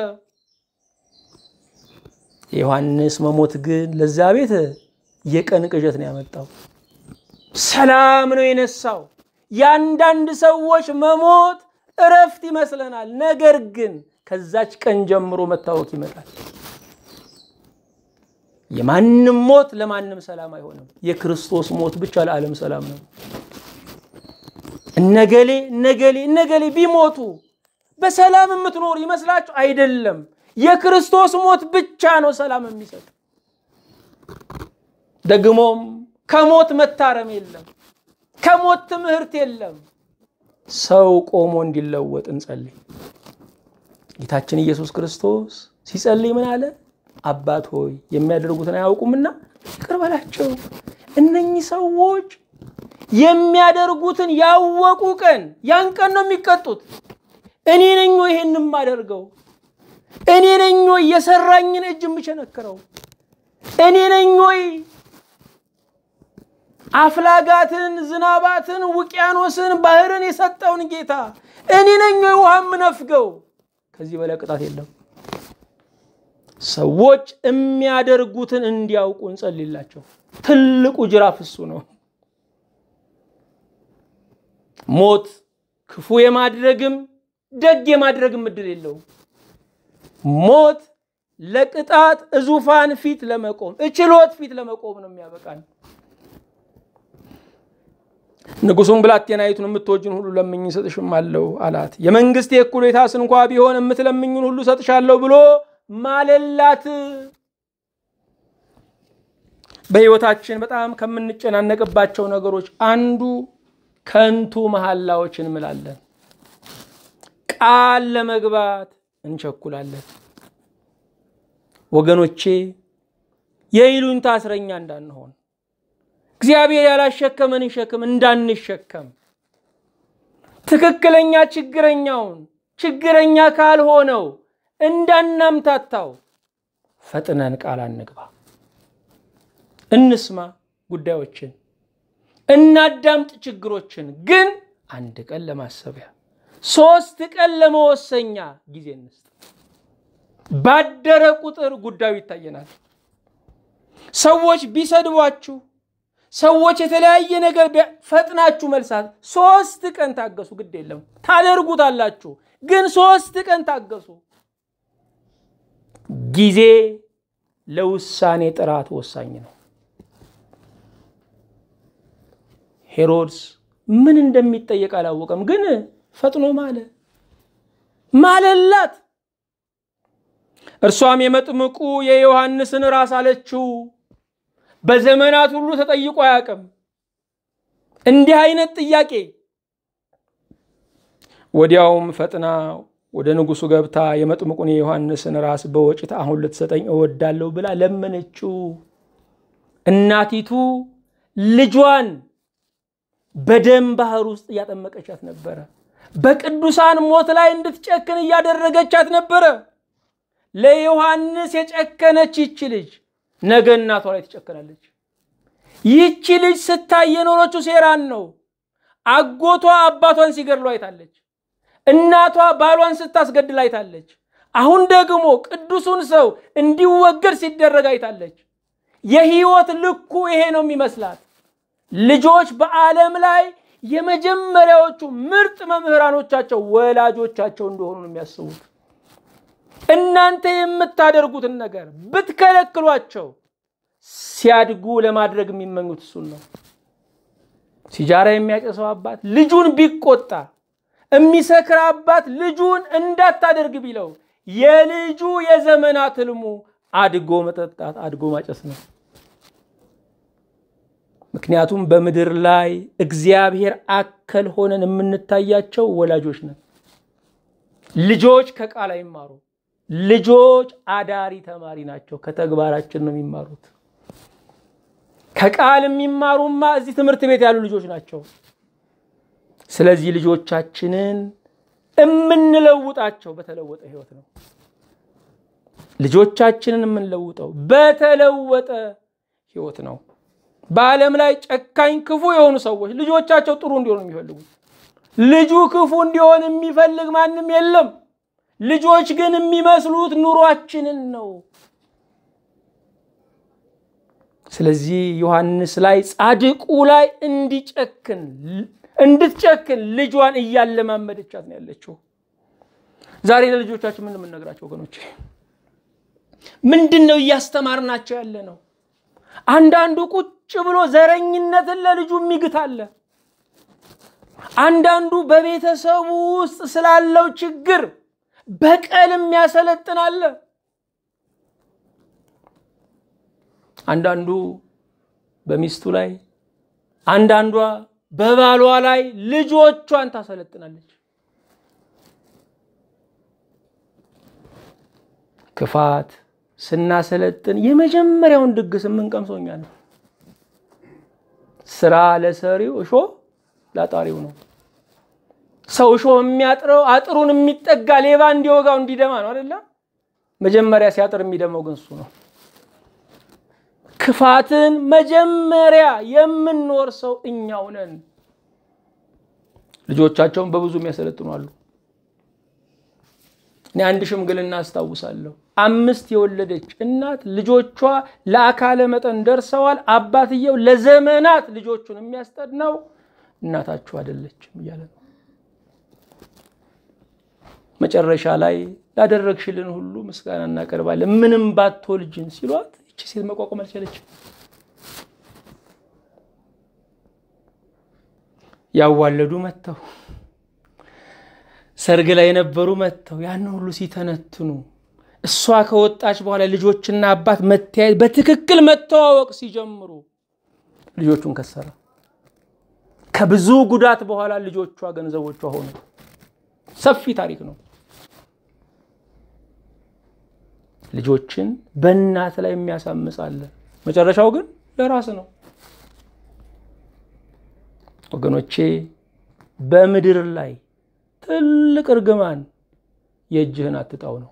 የዮሐንስ መሞት ግን ለዛ ቤት የቀን ቅዠት ነው ያመጣው። ሰላም ነው የነሳው። የአንዳንድ ሰዎች መሞት እረፍት ይመስለናል። ነገር ግን ከዛች ቀን ጀምሮ መታወክ ይመጣል። የማንም ሞት ለማንም ሰላም አይሆንም። የክርስቶስ ሞት ብቻ ለዓለም ሰላም ነው። እነገሌ እነገሌ እነገሌ ቢሞቱ በሰላም የምትኖሩ ይመስላችሁ? አይደለም። የክርስቶስ ሞት ብቻ ነው ሰላም የሚሰጥ። ደግሞም ከሞት መታረም የለም፣ ከሞት ትምህርት የለም። ሰው ቆሞ እንዲለወጥ እንጸልይ። ጌታችን ኢየሱስ ክርስቶስ ሲጸልይ ምን አለ? አባት ሆይ የሚያደርጉትን አያውቁምና ይቅር በላቸው። እነኚህ ሰዎች የሚያደርጉትን ያወቁ ቀን ያን ቀን ነው የሚቀጡት። እኔ ነኝ ወይ ይሄን የማደርገው? እኔ ነኝ ወይ የሰራኝን እጅ የምቸነክረው? እኔ ነኝ ወይ አፍላጋትን፣ ዝናባትን፣ ውቅያኖስን፣ ባህርን የሰጠውን ጌታ እኔ ነኝ ወይ ውሃ የምነፍገው? ከዚህ በላይ ቅጣት የለም። ሰዎች የሚያደርጉትን እንዲያውቁ እንጸልይላቸው። ትልቁ ጅራፍ እሱ ነው። ሞት ክፉ የማድረግም ደግ የማድረግም እድል የለውም። ሞት ለቅጣት እዙፋን ፊት ለመቆም እችሎት ፊት ለመቆም ነው የሚያበቃን። ንጉሡም ብላቴናይቱን የምትወጂውን ሁሉ ለምኝ እሰጥሽማለሁ አላት። የመንግስቴ እኩሌታስ እንኳ ቢሆን የምትለምኙን ሁሉ እሰጥሻለሁ ብሎ ማለላት። በሕይወታችን በጣም ከምንጨናነቅባቸው ነገሮች አንዱ ከንቱ መሐላዎች እንምላለን። ቃል ለመግባት እንቸኩላለን። ወገኖቼ የይሉኝታ እስረኛ እንዳንሆን እግዚአብሔር ያላሸከመንን ሸክም እንዳንሸከም ትክክለኛ ችግረኛውን ችግረኛ ካልሆነው እንዳናምታታው ፈጥነን ቃል አንግባ። እንስማ ጉዳዮችን፣ እናዳምጥ ችግሮችን። ግን አንድ ቀን ለማሰቢያ ሶስት ቀን ለመወሰኛ ጊዜ እንስጥ። ባደረ ቁጥር ጉዳዩ ይታየናል። ሰዎች ቢሰድቧችሁ፣ ሰዎች የተለያየ ነገር ፈጥናችሁ መልሳት ሶስት ቀን ታገሱ። ግድ የለም ታደርጉታላችሁ፣ ግን ሶስት ቀን ታገሱ። ጊዜ ለውሳኔ ጥራት ወሳኝ ነው። ሄሮድስ ምን እንደሚጠየቅ አላወቀም፣ ግን ፈጥኖ ማለ ማለላት። እርሷም የመጥምቁ የዮሐንስን ራስ አለችው። በዘመናት ሁሉ ተጠይቆ አያውቅም እንዲህ አይነት ጥያቄ። ወዲያውም ፈጥና ወደ ንጉሡ ገብታ የመጥምቁን የዮሐንስን ራስ በወጭት አሁን ልትሰጠኝ እወዳለሁ ብላ ለመነችው። እናቲቱ ልጇን በደም ባህር ውስጥ እያጠመቀቻት ነበረ። በቅዱሳን ሞት ላይ እንድትጨክን እያደረገቻት ነበረ። ለዮሐንስ የጨከነች ይቺ ልጅ ነገ እናቷ ላይ ትጨክናለች። ይቺ ልጅ ስታይ የኖረችው ሴራን ነው። አጎቷ አባቷን ሲገድሉ አይታለች። እናቷ ባሏን ስታስገድል አይታለች። አሁን ደግሞ ቅዱሱን ሰው እንዲወገድ ሲደረግ አይታለች። የህይወት ልኩ ይሄ ነው የሚመስላት። ልጆች በዓለም ላይ የመጀመሪያዎቹ ምርጥ መምህራኖቻቸው ወላጆቻቸው እንደሆኑ ነው የሚያስቡት። እናንተ የምታደርጉትን ነገር ብትከለክሏቸው ሲያድጉ ለማድረግ የሚመኙት እሱን ነው። ሲጃራ የሚያጨሰው አባት ልጁን ቢቆጣ፣ የሚሰክር አባት ልጁን እንዳታደርግ ቢለው የልጁ የዘመናት ህልሙ አድጎ መጠጣት፣ አድጎ ማጨስ ነው። ምክንያቱም በምድር ላይ እግዚአብሔር አከል ሆነን የምንታያቸው ወላጆች ነን። ልጆች ከቃል አይማሩ። ልጆች አዳሪ ተማሪ ናቸው። ከተግባራችን ነው የሚማሩት። ከቃል የሚማሩማ እዚህ ትምህርት ቤት ያሉ ልጆች ናቸው። ስለዚህ ልጆቻችንን የምንለውጣቸው በተለወጠ ህይወት ነው። ልጆቻችንን የምንለውጠው በተለወጠ ህይወት ነው። በዓለም ላይ ጨካኝ ክፉ የሆኑ ሰዎች ልጆቻቸው ጥሩ እንዲሆኑ የሚፈልጉት ልጁ ክፉ እንዲሆን የሚፈልግ ማንም የለም። ልጆች ግን የሚመስሉት ኑሯችንን ነው። ስለዚህ ዮሐንስ ላይ ጻድቁ ላይ እንዲጨክን እንድትጨክን ልጇን እያለማመደቻት ነው ያለችው። ዛሬ ለልጆቻችን ምን የምንነግራቸው ወገኖች? ምንድን ነው እያስተማርናቸው ያለ ነው? አንዳንዱ ቁጭ ብሎ ዘረኝነትን ለልጁ የሚግት አለ። አንዳንዱ በቤተሰቡ ውስጥ ስላለው ችግር በቀል የሚያሰለጥን አለ። አንዳንዱ በሚስቱ ላይ፣ አንዳንዷ በባሏ ላይ ልጆቿን ታሰለጥናለች። ክፋት ስናሰለጥን የመጀመሪያውን ድግስ የምንቀምሰው እኛ ነው። ስራ ለሰሪው እሾ ላጣሪው ነው። ሰው እሾ የሚያጥረው አጥሩን የሚጠጋ ሌባ እንዲወጋው እንዲደማ ነው አይደለም። መጀመሪያ ሲያጥር የሚደማው ግን እሱ ነው። ክፋትን መጀመሪያ የምንወርሰው እኛው ነን። ልጆቻቸውን በብዙ የሚያሰለጥኑ አሉ። እኔ አንድ ሽምግልና አስታውሳለሁ። አምስት የወለደች እናት ልጆቿ ለአካለ መጠን ደርሰዋል። አባትየው ለዘመናት ልጆቹን የሚያስጠናው እናታችሁ አይደለችም እያለ ነው። መጨረሻ ላይ ላደረግሽልን ሁሉ ምስጋና እናቀርባለን፣ ምንም ባትወልጅን ሲሏት ይቺ ሴት መቋቋም አልቻለችም። ያዋለዱ መጥተው ሰርግ ላይ የነበሩ መጥተው ያንን ሁሉ ሲተነትኑ እሷ ከወጣች በኋላ ልጆችና አባት መተያየት በትክክል መተዋወቅ ሲጀምሩ ልጆቹን ከሰረ። ከብዙ ጉዳት በኋላ ልጆቿ ገንዘቦቿ ሆኑ። ሰፊ ታሪክ ነው። ልጆችን በእናት ላይ የሚያሳምጽ አለ። መጨረሻው ግን ለራስ ነው። ወገኖቼ በምድር ላይ ትልቅ እርግማን የእጅህን አትጣው ነው።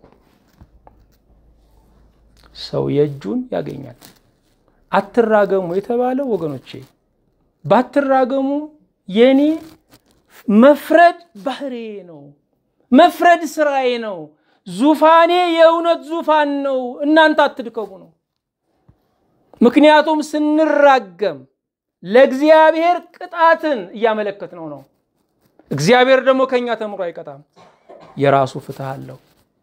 ሰው የእጁን ያገኛል። አትራገሙ የተባለው ወገኖቼ ባትራገሙ የኔ መፍረድ ባህሬ ነው። መፍረድ ስራዬ ነው። ዙፋኔ የእውነት ዙፋን ነው። እናንተ አትድከሙ ነው። ምክንያቱም ስንራገም ለእግዚአብሔር ቅጣትን እያመለከት ነው ነው። እግዚአብሔር ደግሞ ከእኛ ተምሮ አይቀጣም። የራሱ ፍትህ አለው።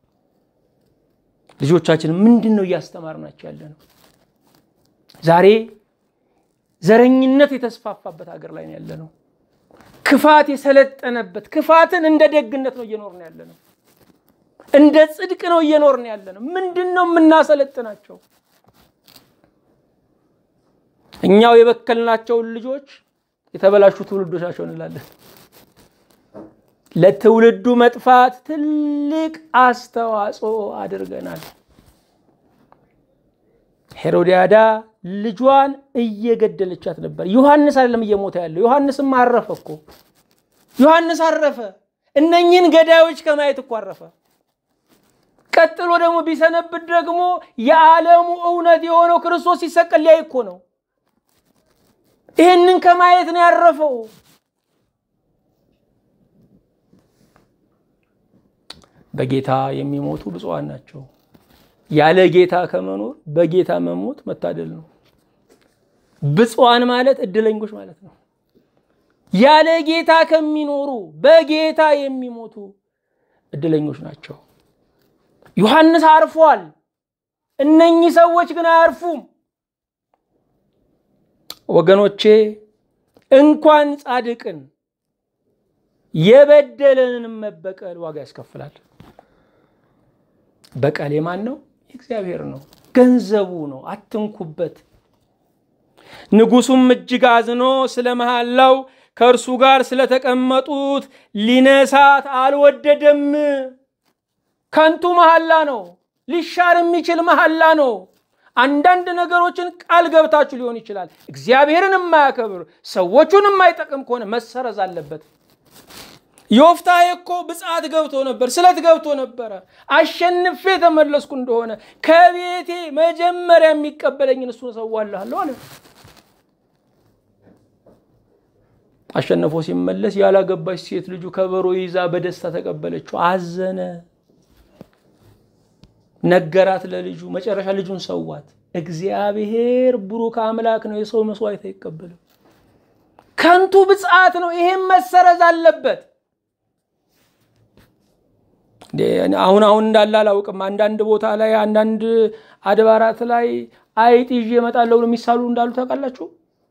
ልጆቻችን ምንድን ነው እያስተማርናቸው ያለ ነው? ዛሬ ዘረኝነት የተስፋፋበት ሀገር ላይ ነው ያለ ነው። ክፋት የሰለጠነበት ክፋትን እንደ ደግነት ነው እየኖርን ያለ ነው። እንደ ጽድቅ ነው እየኖርን ያለ ነው። ምንድን ነው የምናሰለጥናቸው? እኛው የበከልናቸውን ልጆች የተበላሹ ትውልዶች ናቸው እንላለን። ለትውልዱ መጥፋት ትልቅ አስተዋጽኦ አድርገናል። ሄሮዲያዳ ልጇን እየገደለቻት ነበር። ዮሐንስ አይደለም እየሞተ ያለው። ዮሐንስም አረፈ እኮ ዮሐንስ አረፈ። እነኝህን ገዳዮች ከማየት እኮ አረፈ። ቀጥሎ ደግሞ ቢሰነብት ደግሞ የዓለሙ እውነት የሆነው ክርስቶስ ሲሰቀል ሊያይ እኮ ነው። ይህንን ከማየት ነው ያረፈው። በጌታ የሚሞቱ ብፁዓን ናቸው። ያለ ጌታ ከመኖር በጌታ መሞት መታደል ነው። ብፁዓን ማለት እድለኞች ማለት ነው። ያለ ጌታ ከሚኖሩ በጌታ የሚሞቱ እድለኞች ናቸው። ዮሐንስ አርፏል። እነኚህ ሰዎች ግን አያርፉም። ወገኖቼ እንኳን ጻድቅን የበደለንን መበቀል ዋጋ ያስከፍላል። በቀል የማን ነው? የእግዚአብሔር ነው። ገንዘቡ ነው። አትንኩበት። ንጉሱም እጅግ አዝኖ ስለ መሐላው ከእርሱ ጋር ስለተቀመጡት ሊነሳት አልወደደም። ከንቱ መሐላ ነው። ሊሻር የሚችል መሐላ ነው። አንዳንድ ነገሮችን ቃል ገብታችሁ ሊሆን ይችላል። እግዚአብሔርን የማያከብር ሰዎቹን የማይጠቅም ከሆነ መሰረዝ አለበት። ዮፍታሔ እኮ ብፅዓት ገብቶ ነበር፣ ስለት ገብቶ ነበረ። አሸንፌ የተመለስኩ እንደሆነ ከቤቴ መጀመሪያ የሚቀበለኝን እሱን እሰዋልሃለሁ አለ። አሸንፎ ሲመለስ ያላገባች ሴት ልጁ ከበሮ ይዛ በደስታ ተቀበለችው። አዘነ። ነገራት ለልጁ። መጨረሻ ልጁን ሰዋት። እግዚአብሔር ብሩክ አምላክ ነው፣ የሰው መስዋዕት አይቀበልም። ከንቱ ብፅዓት ነው። ይሄም መሰረዝ አለበት። አሁን አሁን እንዳለ አላውቅም። አንዳንድ ቦታ ላይ አንዳንድ አድባራት ላይ አይጥ ይዤ እመጣለሁ ብሎ የሚሳሉ እንዳሉ ታውቃላችሁ።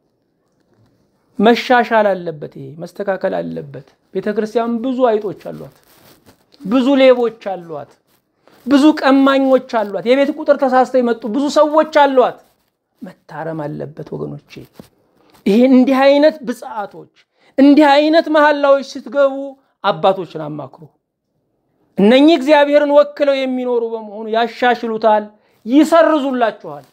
መሻሻል አለበት። ይሄ መስተካከል አለበት። ቤተ ክርስቲያን ብዙ አይጦች አሏት፣ ብዙ ሌቦች አሏት፣ ብዙ ቀማኞች አሏት። የቤት ቁጥር ተሳስተው የመጡ ብዙ ሰዎች አሏት። መታረም አለበት ወገኖቼ። ይሄ እንዲህ አይነት ብፅዓቶች እንዲህ አይነት መሐላዎች ስትገቡ አባቶችን አማክሩ። እነኚህ እግዚአብሔርን ወክለው የሚኖሩ በመሆኑ ያሻሽሉታል፣ ይሰርዙላችኋል።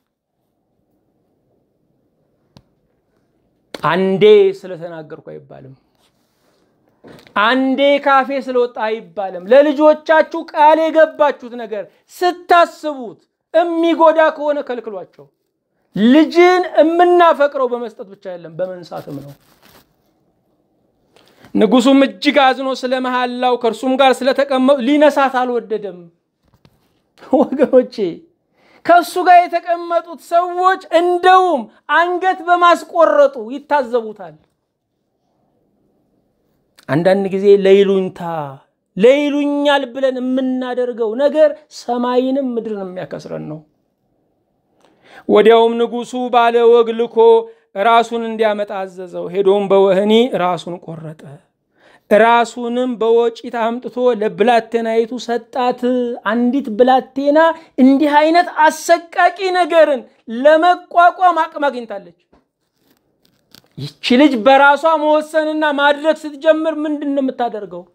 አንዴ ስለተናገርኩ አይባልም። አንዴ ካፌ ስለወጣ አይባልም። ለልጆቻችሁ ቃል የገባችሁት ነገር ስታስቡት የሚጎዳ ከሆነ ከልክሏቸው። ልጅን የምናፈቅረው በመስጠት ብቻ አይደለም፣ በመንሳትም ነው። ንጉሱም እጅግ አዝኖ ስለ መሐላው ከእርሱም ጋር ስለተቀመጡ ሊነሳት አልወደደም። ወገኖቼ ከእሱ ጋር የተቀመጡት ሰዎች እንደውም አንገት በማስቆረጡ ይታዘቡታል። አንዳንድ ጊዜ ለይሉኝታ ለይሉኛል ብለን የምናደርገው ነገር ሰማይንም ምድርን የሚያከስረን ነው። ወዲያውም ንጉሱ ባለ ወግ ልኮ ራሱን እንዲያመጣ አዘዘው። ሄዶም በወህኒ ራሱን ቆረጠ። ራሱንም በወጪት አምጥቶ ለብላቴናይቱ ሰጣት። አንዲት ብላቴና እንዲህ አይነት አሰቃቂ ነገርን ለመቋቋም አቅም አግኝታለች። ይቺ ልጅ በራሷ መወሰንና ማድረግ ስትጀምር ምንድን ነው የምታደርገው?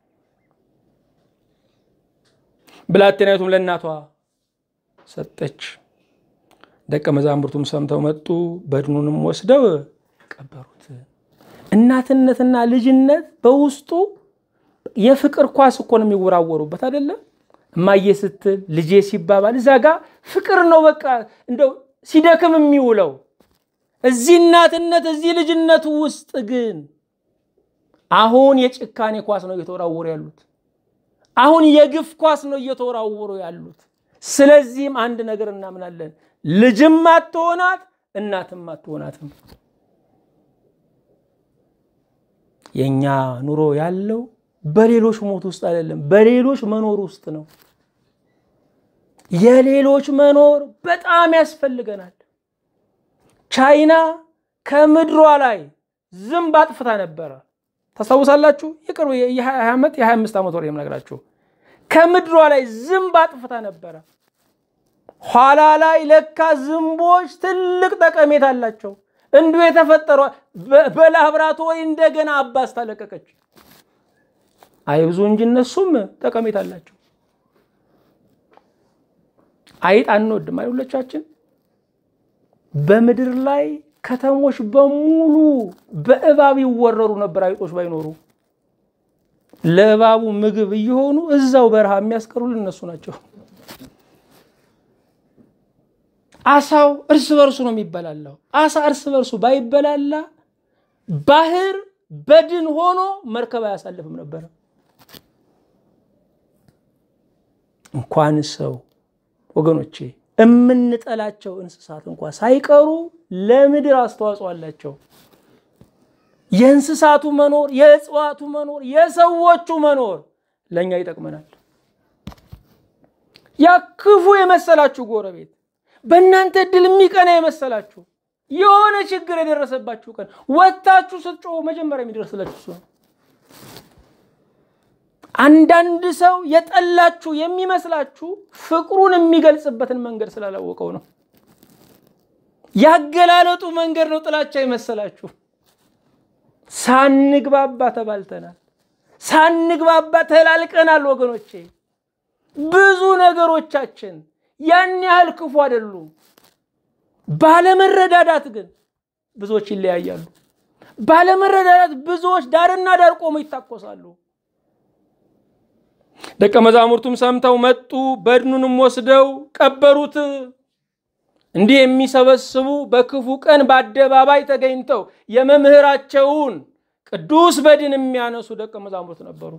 ብላቴናይቱም ለእናቷ ሰጠች። ደቀ መዛሙርቱም ሰምተው መጡ፣ በድኑንም ወስደው ቀበሩት። እናትነትና ልጅነት በውስጡ የፍቅር ኳስ እኮ ነው የሚወራወሩበት አይደለም። እማዬ ስትል ልጄ ሲባባል እዛ ጋ ፍቅር ነው በቃ እንደው ሲደክም የሚውለው። እዚህ እናትነት እዚህ ልጅነቱ ውስጥ ግን አሁን የጭካኔ ኳስ ነው እየተወራወሩ ያሉት። አሁን የግፍ ኳስ ነው እየተወራወሩ ያሉት። ስለዚህም አንድ ነገር እናምናለን፣ ልጅም አትሆናት እናትም አትሆናትም። የእኛ ኑሮ ያለው በሌሎች ሞት ውስጥ አይደለም፣ በሌሎች መኖር ውስጥ ነው። የሌሎች መኖር በጣም ያስፈልገናል። ቻይና ከምድሯ ላይ ዝንብ አጥፍታ ነበረ። ታስታውሳላችሁ? የቅርቡ የ20 ዓመት የ25 ዓመት ወር የምነግራችሁ ከምድሯ ላይ ዝንብ አጥፍታ ነበረ። ኋላ ላይ ለካ ዝንቦች ትልቅ ጠቀሜታ አላቸው። እንዲሁ የተፈጠሩ በላብራቶሪ እንደገና አባስ ታለቀቀች። አይብዙ እንጂ እነሱም ጠቀሜታ አላቸው። አይጥ አንወድም አይሁሎቻችን። በምድር ላይ ከተሞች በሙሉ በእባብ ይወረሩ ነበር አይጦች ባይኖሩ። ለእባቡ ምግብ እየሆኑ እዛው በረሃ የሚያስቀሩልን እነሱ ናቸው። አሳው እርስ በርሱ ነው የሚበላላው። አሳ እርስ በርሱ ባይበላላ ባህር በድን ሆኖ መርከብ አያሳልፍም ነበረ። እንኳን ሰው ወገኖቼ የምንጠላቸው እንስሳት እንኳ ሳይቀሩ ለምድር አስተዋጽኦ አላቸው። የእንስሳቱ መኖር፣ የእጽዋቱ መኖር፣ የሰዎቹ መኖር ለእኛ ይጠቅመናል። ያ ክፉ የመሰላችሁ ጎረቤት፣ በእናንተ እድል የሚቀና የመሰላችሁ የሆነ ችግር የደረሰባችሁ ቀን ወጥታችሁ ስትጮሁ መጀመሪያ የሚደርስላችሁ እሱ ነው። አንዳንድ ሰው የጠላችሁ የሚመስላችሁ ፍቅሩን የሚገልጽበትን መንገድ ስላላወቀው ነው። ያገላለጡ መንገድ ነው ጥላቻ የመሰላችሁ። ሳንግባባ ተባልተናል። ሳንግባባ ተላልቀናል። ወገኖቼ ብዙ ነገሮቻችን ያን ያህል ክፉ አይደሉም። ባለመረዳዳት ግን ብዙዎች ይለያያሉ። ባለመረዳዳት ብዙዎች ዳርና ዳር ቆመው ይታኮሳሉ። ደቀ መዛሙርቱም ሰምተው መጡ፣ በድኑንም ወስደው ቀበሩት። እንዲህ የሚሰበስቡ በክፉ ቀን በአደባባይ ተገኝተው የመምህራቸውን ቅዱስ በድን የሚያነሱ ደቀ መዛሙርት ነበሩ።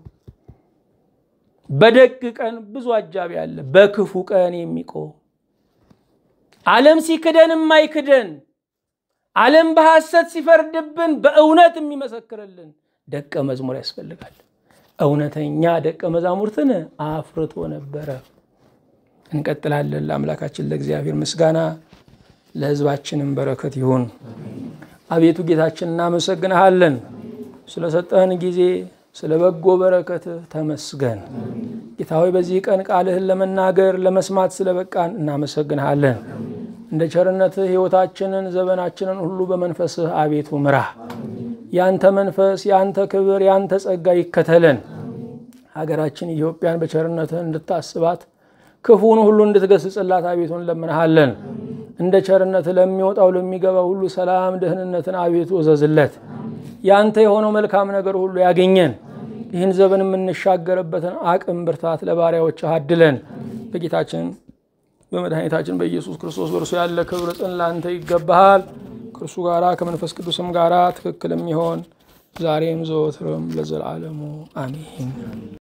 በደግ ቀን ብዙ አጃቢ አለ፣ በክፉ ቀን የሚቆም ዓለም ሲክደን የማይክደን ዓለም በሐሰት ሲፈርድብን በእውነት የሚመሰክርልን ደቀ መዝሙር ያስፈልጋል። እውነተኛ ደቀ መዛሙርትን አፍርቶ ነበረ። እንቀጥላለን። ለአምላካችን ለእግዚአብሔር ምስጋና ለሕዝባችንም በረከት ይሁን። አቤቱ ጌታችን እናመሰግንሃለን ስለሰጠህን ጊዜ ስለ በጎ በረከት ተመስገን። ጌታ ሆይ በዚህ ቀን ቃልህን ለመናገር ለመስማት ስለበቃን እናመሰግንሃለን። እንደ ቸርነትህ ሕይወታችንን ዘመናችንን ሁሉ በመንፈስህ አቤቱ ምራ። ያንተ መንፈስ ያንተ ክብር ያንተ ጸጋ ይከተለን። ሀገራችን ኢትዮጵያን በቸርነትህ እንድታስባት ክፉን ሁሉ እንድትገስጽላት አቤቱ እንለምንሃለን። እንደ ቸርነትህ ለሚወጣው ለሚገባው ሁሉ ሰላም፣ ደህንነትን አቤቱ እዘዝለት። ያንተ የሆነው መልካም ነገር ሁሉ ያገኘን። ይህን ዘመን የምንሻገርበትን አቅም ብርታት ለባሪያዎች አድለን። በጌታችን በመድኃኒታችን በኢየሱስ ክርስቶስ በእርሱ ያለ ክብር ጽን ለአንተ ይገባሃል። ከእርሱ ጋራ ከመንፈስ ቅዱስም ጋራ ትክክል የሚሆን ዛሬም ዘወትርም ለዘላለሙ አሜን።